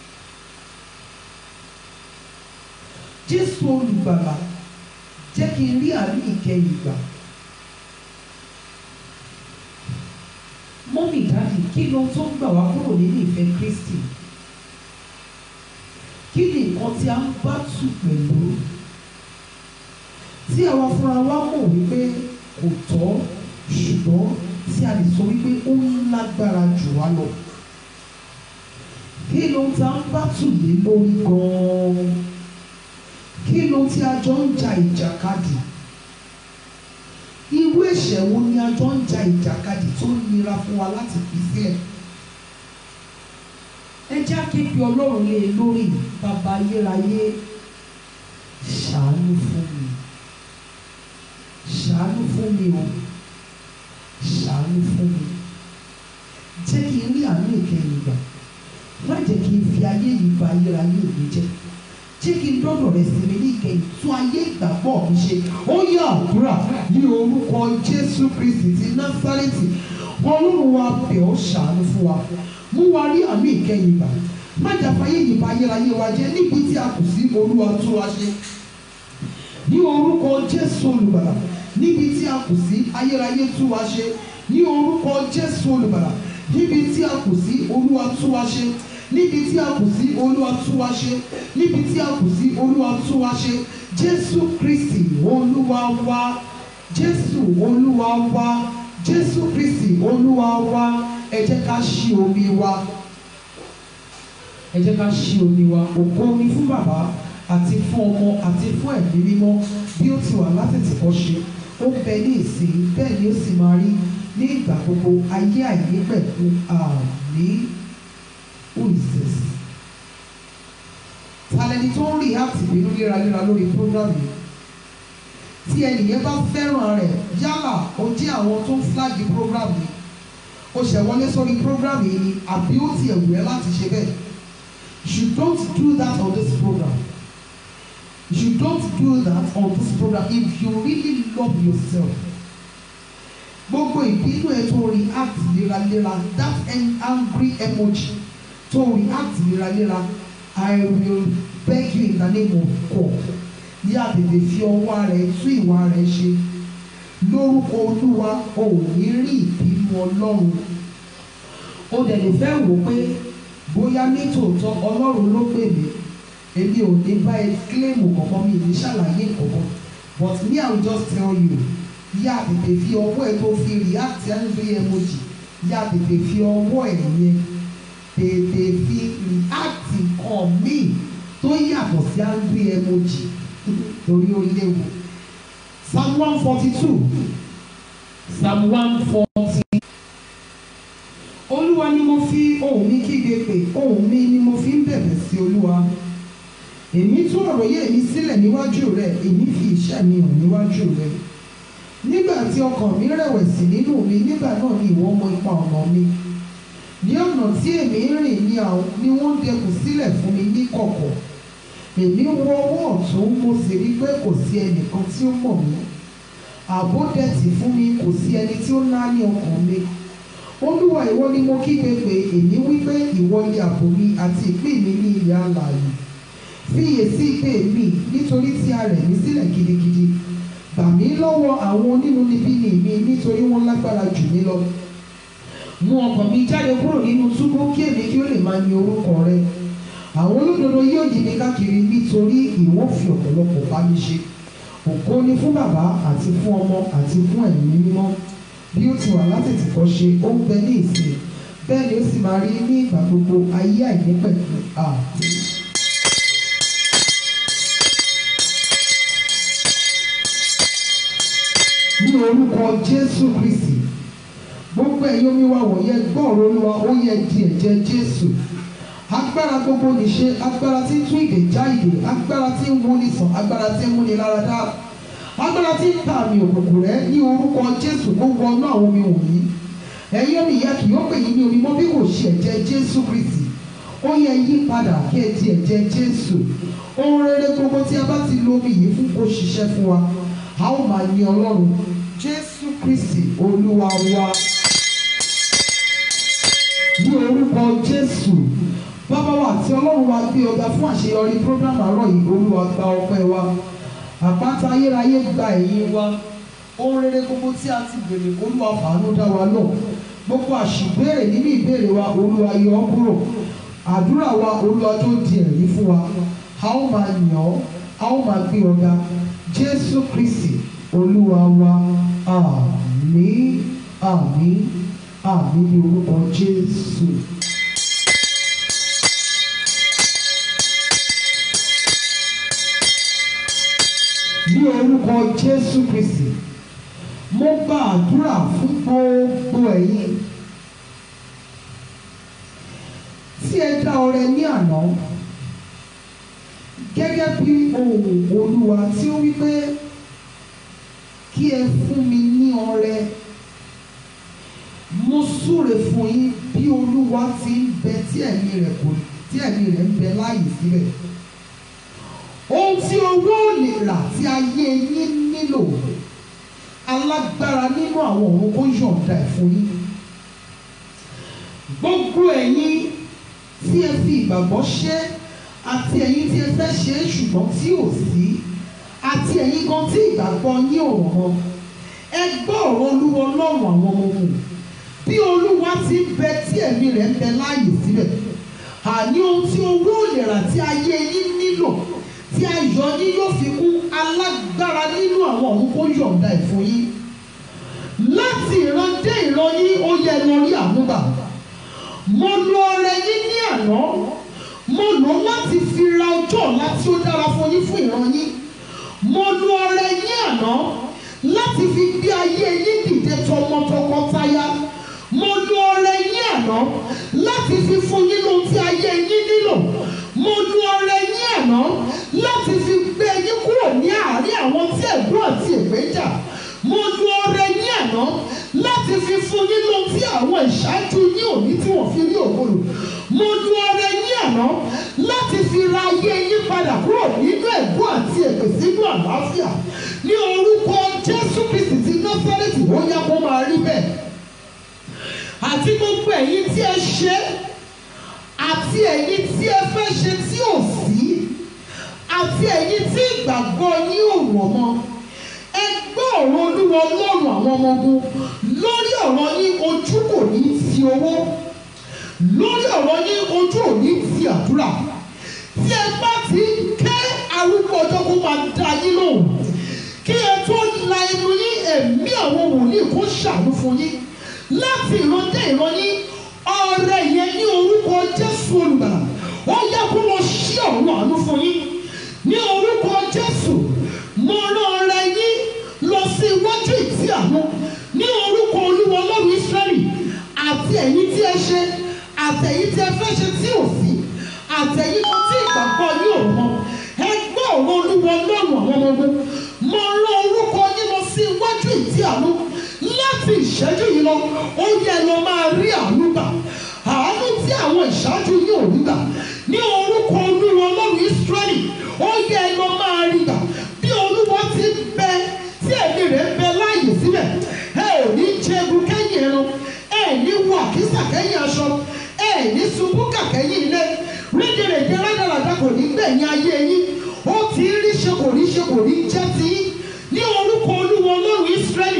Jésù olùgbàlà jẹ́ kí n rí àánú ìkẹyìn gbà. Mọ́mì dá kí ló tó ń gbà wá kúrò nínú ìfẹ́ Kristi kí ni nǹkan tí a ń bá tù pẹ̀lú tí àwa fúnra wa mọ̀ wípé kò tọ́ ṣùgbọ́n tí a lè sọ wípé ó ń lágbára jù wá lọ kí ló ta ń bá tù lé lórí gan-an kí ló tí a jọ ń ja ìjàkadì irú ẹ̀ṣẹ̀ wo ni a jọ ń ja ìjàkadì tó nira fún wa láti fi sílẹ̀ ẹ já kébi ọlọ́run lé e lórí bàbá ayérayé ṣàánú fún mi ṣàánú fún mi o ṣàánú fún mi jẹ́ kí n rí àánú ìkẹyìn gbà má jẹ́ kí n fi ayé yìí ba ayérayé mi jẹ́ jẹ́ kí n dọ́dọ̀ rẹ̀ sí mi ní ìkẹyìn tún ayé ìgbàgbọ́ mi ṣe ó yá àdúrà ní orúkọ Jésù Kristi ti Násárẹ́tì ọlọ́run wa bẹ̀ ọ́ ṣàánú fún wa mú wa rí àánú ìkẹyìn gbà má jà fàyè yìí ba ayérayé wa jẹ́ níbi tí a kù sí olúwa tún wa ṣe ní orúkọ Jésù olùgbàlà níbi tí a kù sí ayérayé tún wa ṣe ní orúkọ Jésù olùgbàlà níbi tí a kù sí olúwa tún wa ṣe níbi tí a kù sí olúwa tún wa ṣe níbi tí a kù sí olúwa tún wa ṣe Jésù Kristi olúwa wa Jésù olúwa wa Jésù Kristi olúwa wa ẹ jẹ́ ká ṣí omi wa ẹ jẹ́ ká ṣí omi wa ògo ni fún bàbá àti fún ọmọ àti fún ẹ̀mí mímọ́ bí ó ti wà látètèkọ́ ṣe ó bẹ ní ìsìn bẹ́ẹ̀ ni ó sì máa rí ní ìgbà gbogbo ayé àìní pẹ̀lú àmì who is this? talẹ́ni tó ń rí àti ìbínú léraléra lórí program yìí tí ẹnìyẹn bá fẹ́ràn rẹ̀ yálà ó jẹ́ àwọn tó ń flag program yìí ó ṣẹ̀ wọlé sórí program yìí ni àbí ó ti ẹ̀wù ẹ́ láti ṣe bẹ́ẹ̀ you don't do that on this program you don't do that on this program if you really love yourself gbogbo ìbínú ẹ tó react léraléra that angry emoji tó react léraléra I will beg you in the name of God yá tètè fi ọwọ́ rẹ̀ tún ìwà rẹ̀ ṣe lórúkọ olúwa o ò ní rí ìbínú ọlọ́run o dẹ̀ lè fẹ́ wò pé bóyá nítòótọ́ ọlọ́run ló pè mí èmi ò ní bá ẹ kílèmù kankan mi ní ṣàlàyé kankan but me I will just tell you yá tètè fi ọwọ́ ẹ tó fi react angry emoji yá tètè fi ọwọ́ ẹ yẹn tètè fi react nǹkan míì tó yàtọ̀ sí angry emoji torí ó léwu psalm one forty two psalm one forty olúwa ni mo fi ohùn mi kígbe pè ohùn mi ni mo fi ń bẹ̀bẹ̀ sí olúwa èmi tún àròyé mi sílẹ̀ níwájú rẹ èmi fi iṣẹ́ mi hàn níwájú rẹ nígbà tí ọkàn mi rẹ̀wẹ̀sì nínú mi nígbà náà ni ìwọ mọ ipa ọ̀nà mi ní ọ̀nà tí èmi ń rìn ní àwọn ni wọ́n dẹkùn sílẹ̀ fún mi ní kọ̀kọ̀ èmi wọ ọwọ́ ọ̀tún mo sì rí pé kò sí ẹnìkan tí ó mọ̀ mí ààbò dẹ̀tì fún mi kò sí ẹni tí ó ná ní ọkàn mi olúwa ìwọ ni mo kígbe pé èmi wí pé ìwọ ni ààbò mi àti ìpín mi ní ilẹ̀ alààyè fiyèsí ìpè mi nítorí tí a rẹ̀ mí sílẹ̀ gidigidi gbà mí lọ́wọ́ àwọn onínúnibíni mi nítorí wọ́n lágbára jù mí lọ mú ọkàn mi jáde kúrò nínú túbú kí èmi kí ó lè máa yin orúkọ rẹ àwọn olódodo yóò yí mi káàkiri nítorí ìwọ fi ọ̀pọ̀lọpọ̀ bá mi ṣe ògo ni fún bàbá àti fún ọmọ àti fún ẹ̀mí mímọ́ bí ó ti wà látètè kọ́ ṣe ó ń bẹ ní ìsìn bẹ́ẹ̀ ni ó sì máa rí ní ìgbà gbogbo ayé àìnípẹ̀kun àmín. ní orúkọ Jésù Kristi gbogbo ẹ̀yin omi wa wọ̀nyẹn gbọ́ọ̀rọ̀ olúwa ó yẹ di ẹ̀jẹ̀ Jésù agbára gbogbo nìṣe agbára tí ń tún ìdè já ìdè agbára tí ń wúni sàn agbára tí ń múni lára dá agbára tí ń ta àmì òkùnkùn rẹ ní orúkọ Jésù kó wọnú àwọn omi wọ̀nyí ẹ̀yin omi ìyá kì yóò pè yín ní omi mọ́ bí kò ṣe ẹ̀jẹ̀ Jésù Kristi ó yẹ yí padà kí ẹ di ẹ̀jẹ̀ Jésù ohun rere gbogbo tí a bá ti lo omi yìí fún kó ṣiṣẹ́ fún wa a ó máa yin Ọlọ́run Jésù Kristi Olúwa wa ní orúkọ Jésù bàbá wa àti ọlọ́run wa gbé ọ̀gá fún àṣeyọrí program àárọ̀ yìí olúwa gba ọpẹ́ wa àpáta ayérayé gba ẹ̀yìn wa ohun rere gbogbo tí a ti bèrè olúwa fàánú dá wa lọ gbogbo àṣìbéèrè nínú ìbéèrè wa olúwa yọ ọ́ kúrò àdúrà wa olúwa tó di ẹ̀rí fún wa a ó máa yàn ọ́ a ó máa gbé ọ̀gá jésù kristi olúwa wa àmín àmín àmín ní orúkọ jésù. ní orúkọ jésù kristi mo gba àdúrà fún gbogbo ẹ̀yin tí ẹ dá ọrẹ ní àná gẹ́gẹ́ bí ohùn olúwa tí ó wí pé kí ẹ fún mi ní ọrẹ mo súre fún yín bí olúwa ti ń bẹ tí ẹ̀mí rẹ̀ kò tí ẹ̀mí rẹ̀ ń bẹ láàyè síbẹ̀ ohun tí owó ò lè rà tí ayé yín nílò alágbára nínú àwọn òun kó yọ̀ǹda ẹ̀ fún yín gbogbo ẹ̀yin tí ẹ fi ìgbàgbọ́ ṣe àti ẹ̀yin tí ẹ fẹ́ ṣe é ṣùgbọ́n tí ò sí àti ẹ̀yin gan tí ìgbàgbọ́ yín ò rọ̀ ẹ gbọ́ ọ̀rọ̀ olúwa ọlọ́run àwọn ọmọ ogun bí olúwa ti ń bẹ tí ẹ̀mí rẹ̀ ń bẹ láàyè síbẹ̀ àní ohun tí owó ò lè rà tí ayé yín nílò tí ayọ̀ yín yóò fi kún alágbára nínú àwọn ọ̀run kó yọ̀ǹda ẹ̀ fún yín láti ìran dé ìran yín ó yẹ lọ rí àmúgbà mo lo ọrẹ yín ní àná mo lò ó láti fi ra ọjọ́ ọ̀la tí ó dára fún yín fún ìran yín mo lo ọrẹ yín àná láti fi gbé ayé yín dìde tọmọtọkọtaya mo lo ọrẹ yín àná láti fi fún yín lóhun tí ayé yín nílò mo lo ọrẹ yín àná láti fi gbé yín kúrò ní àárín àwọn tí ẹ̀gbọ́n àti ègbé jà mo lo ọrẹ yín àná láti fi fún yín lóhun tí àwọn ìṣáájú yín òní tí wọ́n fi rí òkúrò mo lo ọrẹ yín àná láti fi ra ayé yín padà kúrò nínú ẹ̀gbọ́n àti ègbé sínú àlàáfíà ní orúkọ Jésù Kristi ti Násárẹ́tì ó yá kó máa rí bẹ́ẹ̀ àti gbogbo ẹ̀yin tí ẹ ṣe àti ẹ̀yin tí ẹ fẹ́ ṣe tí ò sí àti ẹ̀yin tí ìgbàgbọ́ yín ò rọ̀ mọ́ ẹ gbọ́ ọ̀rọ̀ olúwa ọlọ́run àwọn ọmọ ogun lórí ọ̀rọ̀ yín ojú kò ní ti owó lórí ọ̀rọ̀ yín ojú ò ní ti àdúrà tí ẹ bá ti ń ké arúgbó ọjọ́ kó máa da yín lóhùn kí ẹ tó la ẹnu yín ẹ̀mí àwọn wòlíì kó ṣàánú fún yín láti ìran dé ìran yín ọrẹ yẹn ní orúkọ Jésù olùgbàlà ó yẹ kó lọ ṣí ọ̀run àánú fún yín ní orúkọ Jésù mo rán ọrẹ yín lọ sí iwájú ìtì àánú ní orúkọ Olúwa Ọlọ́run Ísírẹ́lì àti ẹ̀yin tí ẹ ṣe àtẹ̀yin tí ẹ fẹ́ ṣe tí ò sí àtẹ̀yin kan tí ìgbàgbọ́ yín ò mọ ẹ gbọ́ ọ̀rọ̀ Olúwa Ọlọ́run àwọn ọmọ ogun mo rán orúkọ yín lọ sí iwájú ìtì àánú láti ìṣẹ́jú yìí lọ ó yẹ lọ máa rí àánú gbà àánú tí àwọn ìṣáájú yìí ò rí gbà ní orúkọ olúwa ọlọ́run ìsírẹ́lì ó yẹ lọ máa rí gbà bí olúwa ti ń bẹ tí ẹ̀mí rẹ̀ ń bẹ láàyè síbẹ̀ ẹ ò ní jẹgun kẹ́yìn ẹran ẹ ní wọ àkísà kẹ́yìn aṣọ ẹ ní ṣubú kàkẹ́yìn ilé rédèrèdè rádaràdà kò ní gbẹ̀yìn ayé yín ó ti rí ṣe kò ní ṣe kò ní jẹ́ ti yín ní orúkọ olúwa ọlọ́run ìsírẹ́lì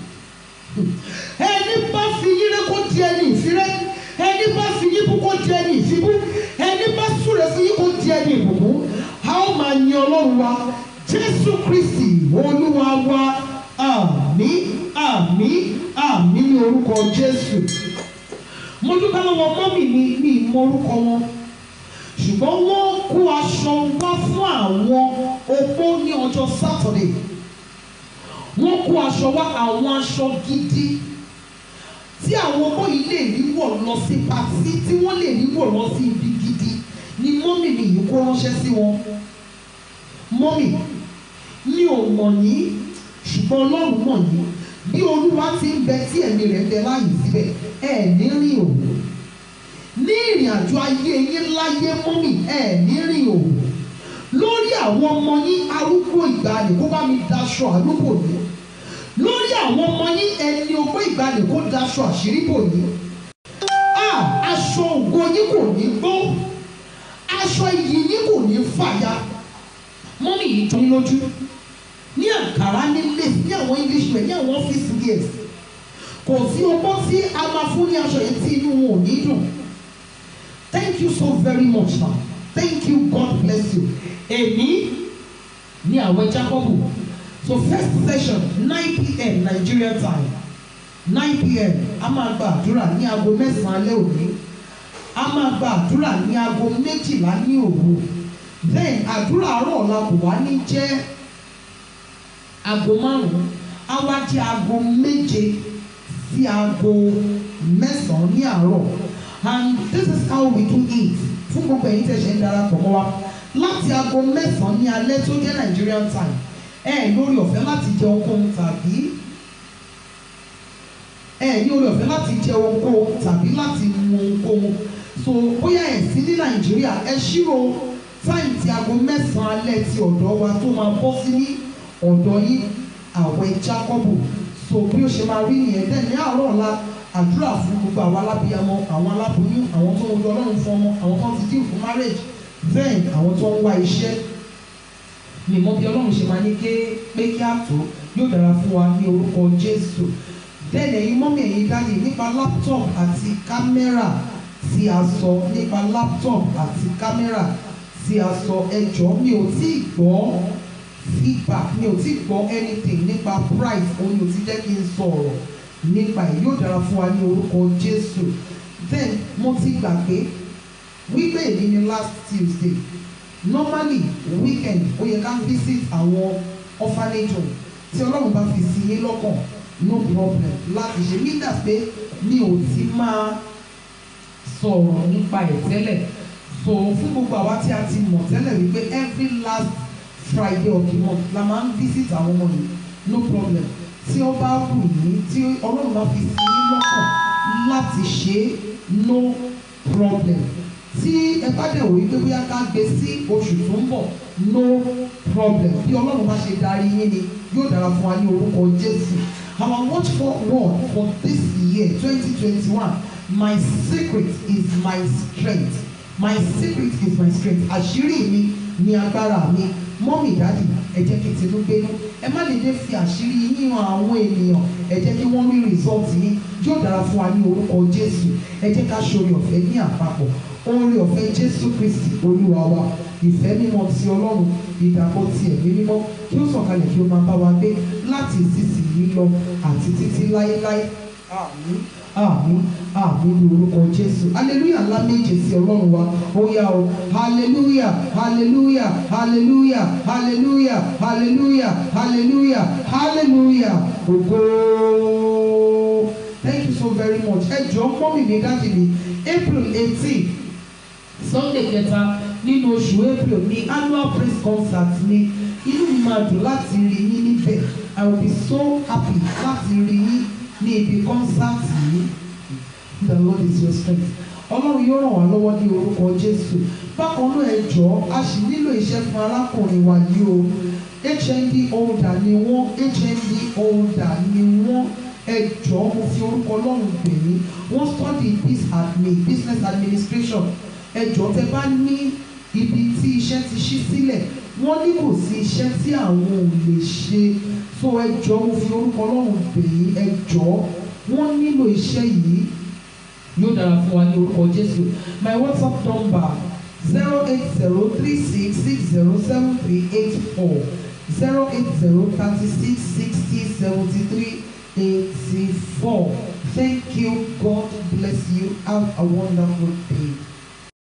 ẹni bá fi yín rẹ kó di ẹni ìfirẹ ẹni bá fi yín bú kó di ẹni ìfibú ẹni bá súre fún yín kó di ẹni ìbùkún a ó máa yin ọlọ́run wa jésù kristi olúwa wa àmín àmín àmín ní orúkọ jésù mo dúpẹ́ lọ́wọ́ mọ́mì mi ní ìmọ̀ orúkọ wọn ṣùgbọ́n wọ́n kó aṣọ wá fún àwọn opó ní ọjọ́ sátọ̀dẹ̀ wọ́n kó aṣọ wá àwọn aṣọ gidi tí àwọn ọmọ yìí lè rí wọ̀ lọ sí patí tí wọ́n lè rí wọ̀ lọ sí ibi gidi ni mọ́mì mi yìí kó ránṣẹ́ sí wọn. mọ́mì mi ò mọ̀ yín ṣùgbọ́n ọlọ́run mọ̀ yín bí olúwa ti ń bẹ tí ẹ̀mí rẹ̀ ń bẹ láàyè síbẹ̀ ẹ̀ ní rìn òwò ní ìrìn àjò ayé yín láyé mọ́mì ẹ̀ ní rìn òwò lórí àwọn ọmọ yín arúgbó ìgbàanì kó bá mi daṣọ àlùkò yìí lórí àwọn ọmọ yín ẹni ogbó ìgbàanì kó daṣọ àṣírí bò yìí a aṣọ ògo yín kò ní gbó aṣọ iyì yín kò ní fàya mọ́mí yìí tó ń lójú ní àǹkárá ní lace ní àwọn english wear ní àwọn office wears kò sí ọgbọ́n tí a máa fún ní aṣọ yìí tí inú wọn ò ní dùn thank you so very much ma thank you God bless you èmi ní àwẹ̀ Jacob so first session nine pm Nigeria time nine pm a máa gba àdúrà ní aago mẹ́sàn-án alẹ́ òní a máa gba àdúrà ní aago méjìlá ní òru then àdúrà àárọ̀ ọ̀la kò wá ní jẹ́ aago márùn-ún á wá jẹ́ aago méje sí aago mẹ́sàn-án ní àárọ̀ and this is how we do it fún gbogbo ẹ̀yin tẹ̀sẹ̀ ń darapọ̀ mọ́ wa láti aago mẹ́sàn-án ní alẹ́ tó jẹ́ Nigerian time ẹ lórí ọ̀fẹ́ láti jẹ ohunkóhun tàbí ẹ ní orí ọ̀fẹ́ láti jẹ ohunkóhun tàbí láti mu ohunkóhun so bóyá ẹ sí ní Nàìjíríà ẹ ṣírò táìm tí aago mẹ́sàn-án alẹ́ ti ọ̀dọ̀ wa tó máa bọ́ sí ní ọ̀dọ̀ yín àwẹ̀ Jákọ́bù so bí ó ṣe máa rí nìyẹn dẹ́n ní àárọ̀ ọ̀la àdúrà fún gbogbo àwọn alábíyamọ àwọn aláboyún àwọn tó ń wojú Ọlọ́run fún ọmọ àwọn tó ń ti dín fún marriage then àwọn tó ń wá iṣẹ́ mi mọ bí Ọlọ́run ṣe máa ní ké pé kí á tó yóò dára fún wa ní orúkọ Jésù then ẹ̀yin mọ́mí ẹ̀yin dáàdì nípa laptop àti kámẹ́rà tí a sọ nípa laptop àti kámẹ́rà tí a sọ ẹjọ́ mi ò tí ì gbọ́ feedback mi ò tí ì gbọ́ anything nípa price òun ni ò ti jẹ́ kí n sọ̀rọ̀ nípa ẹ̀ yóò dára fún wa ní orúkọ Jésù then mo ti gbàgbé wípé èyí ni last Tuesday normally weekend ó yẹ ká visit àwọn orphanage home tí Ọlọ́run bá fi sí yín lọ́kàn no problem láti ṣe mí dà pé mi ò ti máa sọ̀rọ̀ nípa ẹ̀ tẹ́lẹ̀ so fún gbogbo àwa tí a ti mọ̀ tẹ́lẹ̀ wípé every last Friday of the month la máa ń visit àwọn ọmọ yìí no problem tí ó bá wù yín tí Ọlọ́run bá fi sí yín lọ́kàn láti ṣe é no problem tí ẹ bá dẹ̀ wò wípé bóyá ká gbé sí oṣù tó ń bọ̀ no problem bí Ọlọ́run bá ṣe darí yín ni yóò dára fún wa ní orúkọ Jésù our watch for word for this year twenty twenty one my secret is my strength my secret is my strength àṣírí mi ni agbára mi mọ́mì dádì ẹ jẹ́ kí tinú gbénú ẹ má lè dé fi àṣírí yín hàn àwọn ènìyàn ẹ jẹ́ kí wọ́n rí result yín yóò dára fún wa ní orúkọ Jésù ẹ jẹ́ ká ṣoore ọ̀fẹ́ ní àpapọ̀ oore ọ̀fẹ́ Jésù Kristi Olúwa wa ìfẹ́ mímọ́ ti Ọlọ́run ìdàpọ̀ ti ẹ̀mí mímọ́ kí ó sọ̀kalẹ̀ kí ó máa bá wa gbé láti ìsinsìnyí lọ àti títí láéláé àmín àmín àmín ní orúkọ Jésù hallelujah ńlá méje sí Ọlọ́run wa ó yá o hallelujah hallelujah hallelujah hallelujah hallelujah hallelujah hallelujah ògo thank you so very much ẹ jọ̀ọ́ mọ́mì mi dájú mi April eighteen Sunday kẹta nínú oṣù April ní annual praise concert ní inú mi máa dùn láti rí yín níbẹ̀ I will be so happy láti rí yín ní ibi concert yìí the Lord is your strength Ọlọ́run yóò ràn wá lọ́wọ́ ní orúkọ Jésù bákan náà ẹ jọ̀ọ́ a sì nílò iṣẹ́ fún arákùnrin wa yìí o HND holder ni wọ́n HND holder ni wọ́n ẹ jọ̀ọ́ mo fi orúkọ Ọlọ́run bẹ̀ yín wọ́n study biz admin business administration ẹ jọ̀ọ́ tẹ́ bá ní ibi tí iṣẹ́ ti ṣí sílẹ̀ wọ́n ní kò sí iṣẹ́ tí àwọn ò lè ṣe so ẹ jọ̀ọ́ mo fi orúkọ Ọlọ́run bẹ̀ yín ẹ jọ̀ọ́ wọ́n nílò iṣẹ́ yìí yóò dára fún wa ní orúkọ Jésù my WhatsApp number zero eight zero three six six zero seven three eight four zero eight zero thirty six sixty seventy three eighty four thank you God bless you have a wonderful day.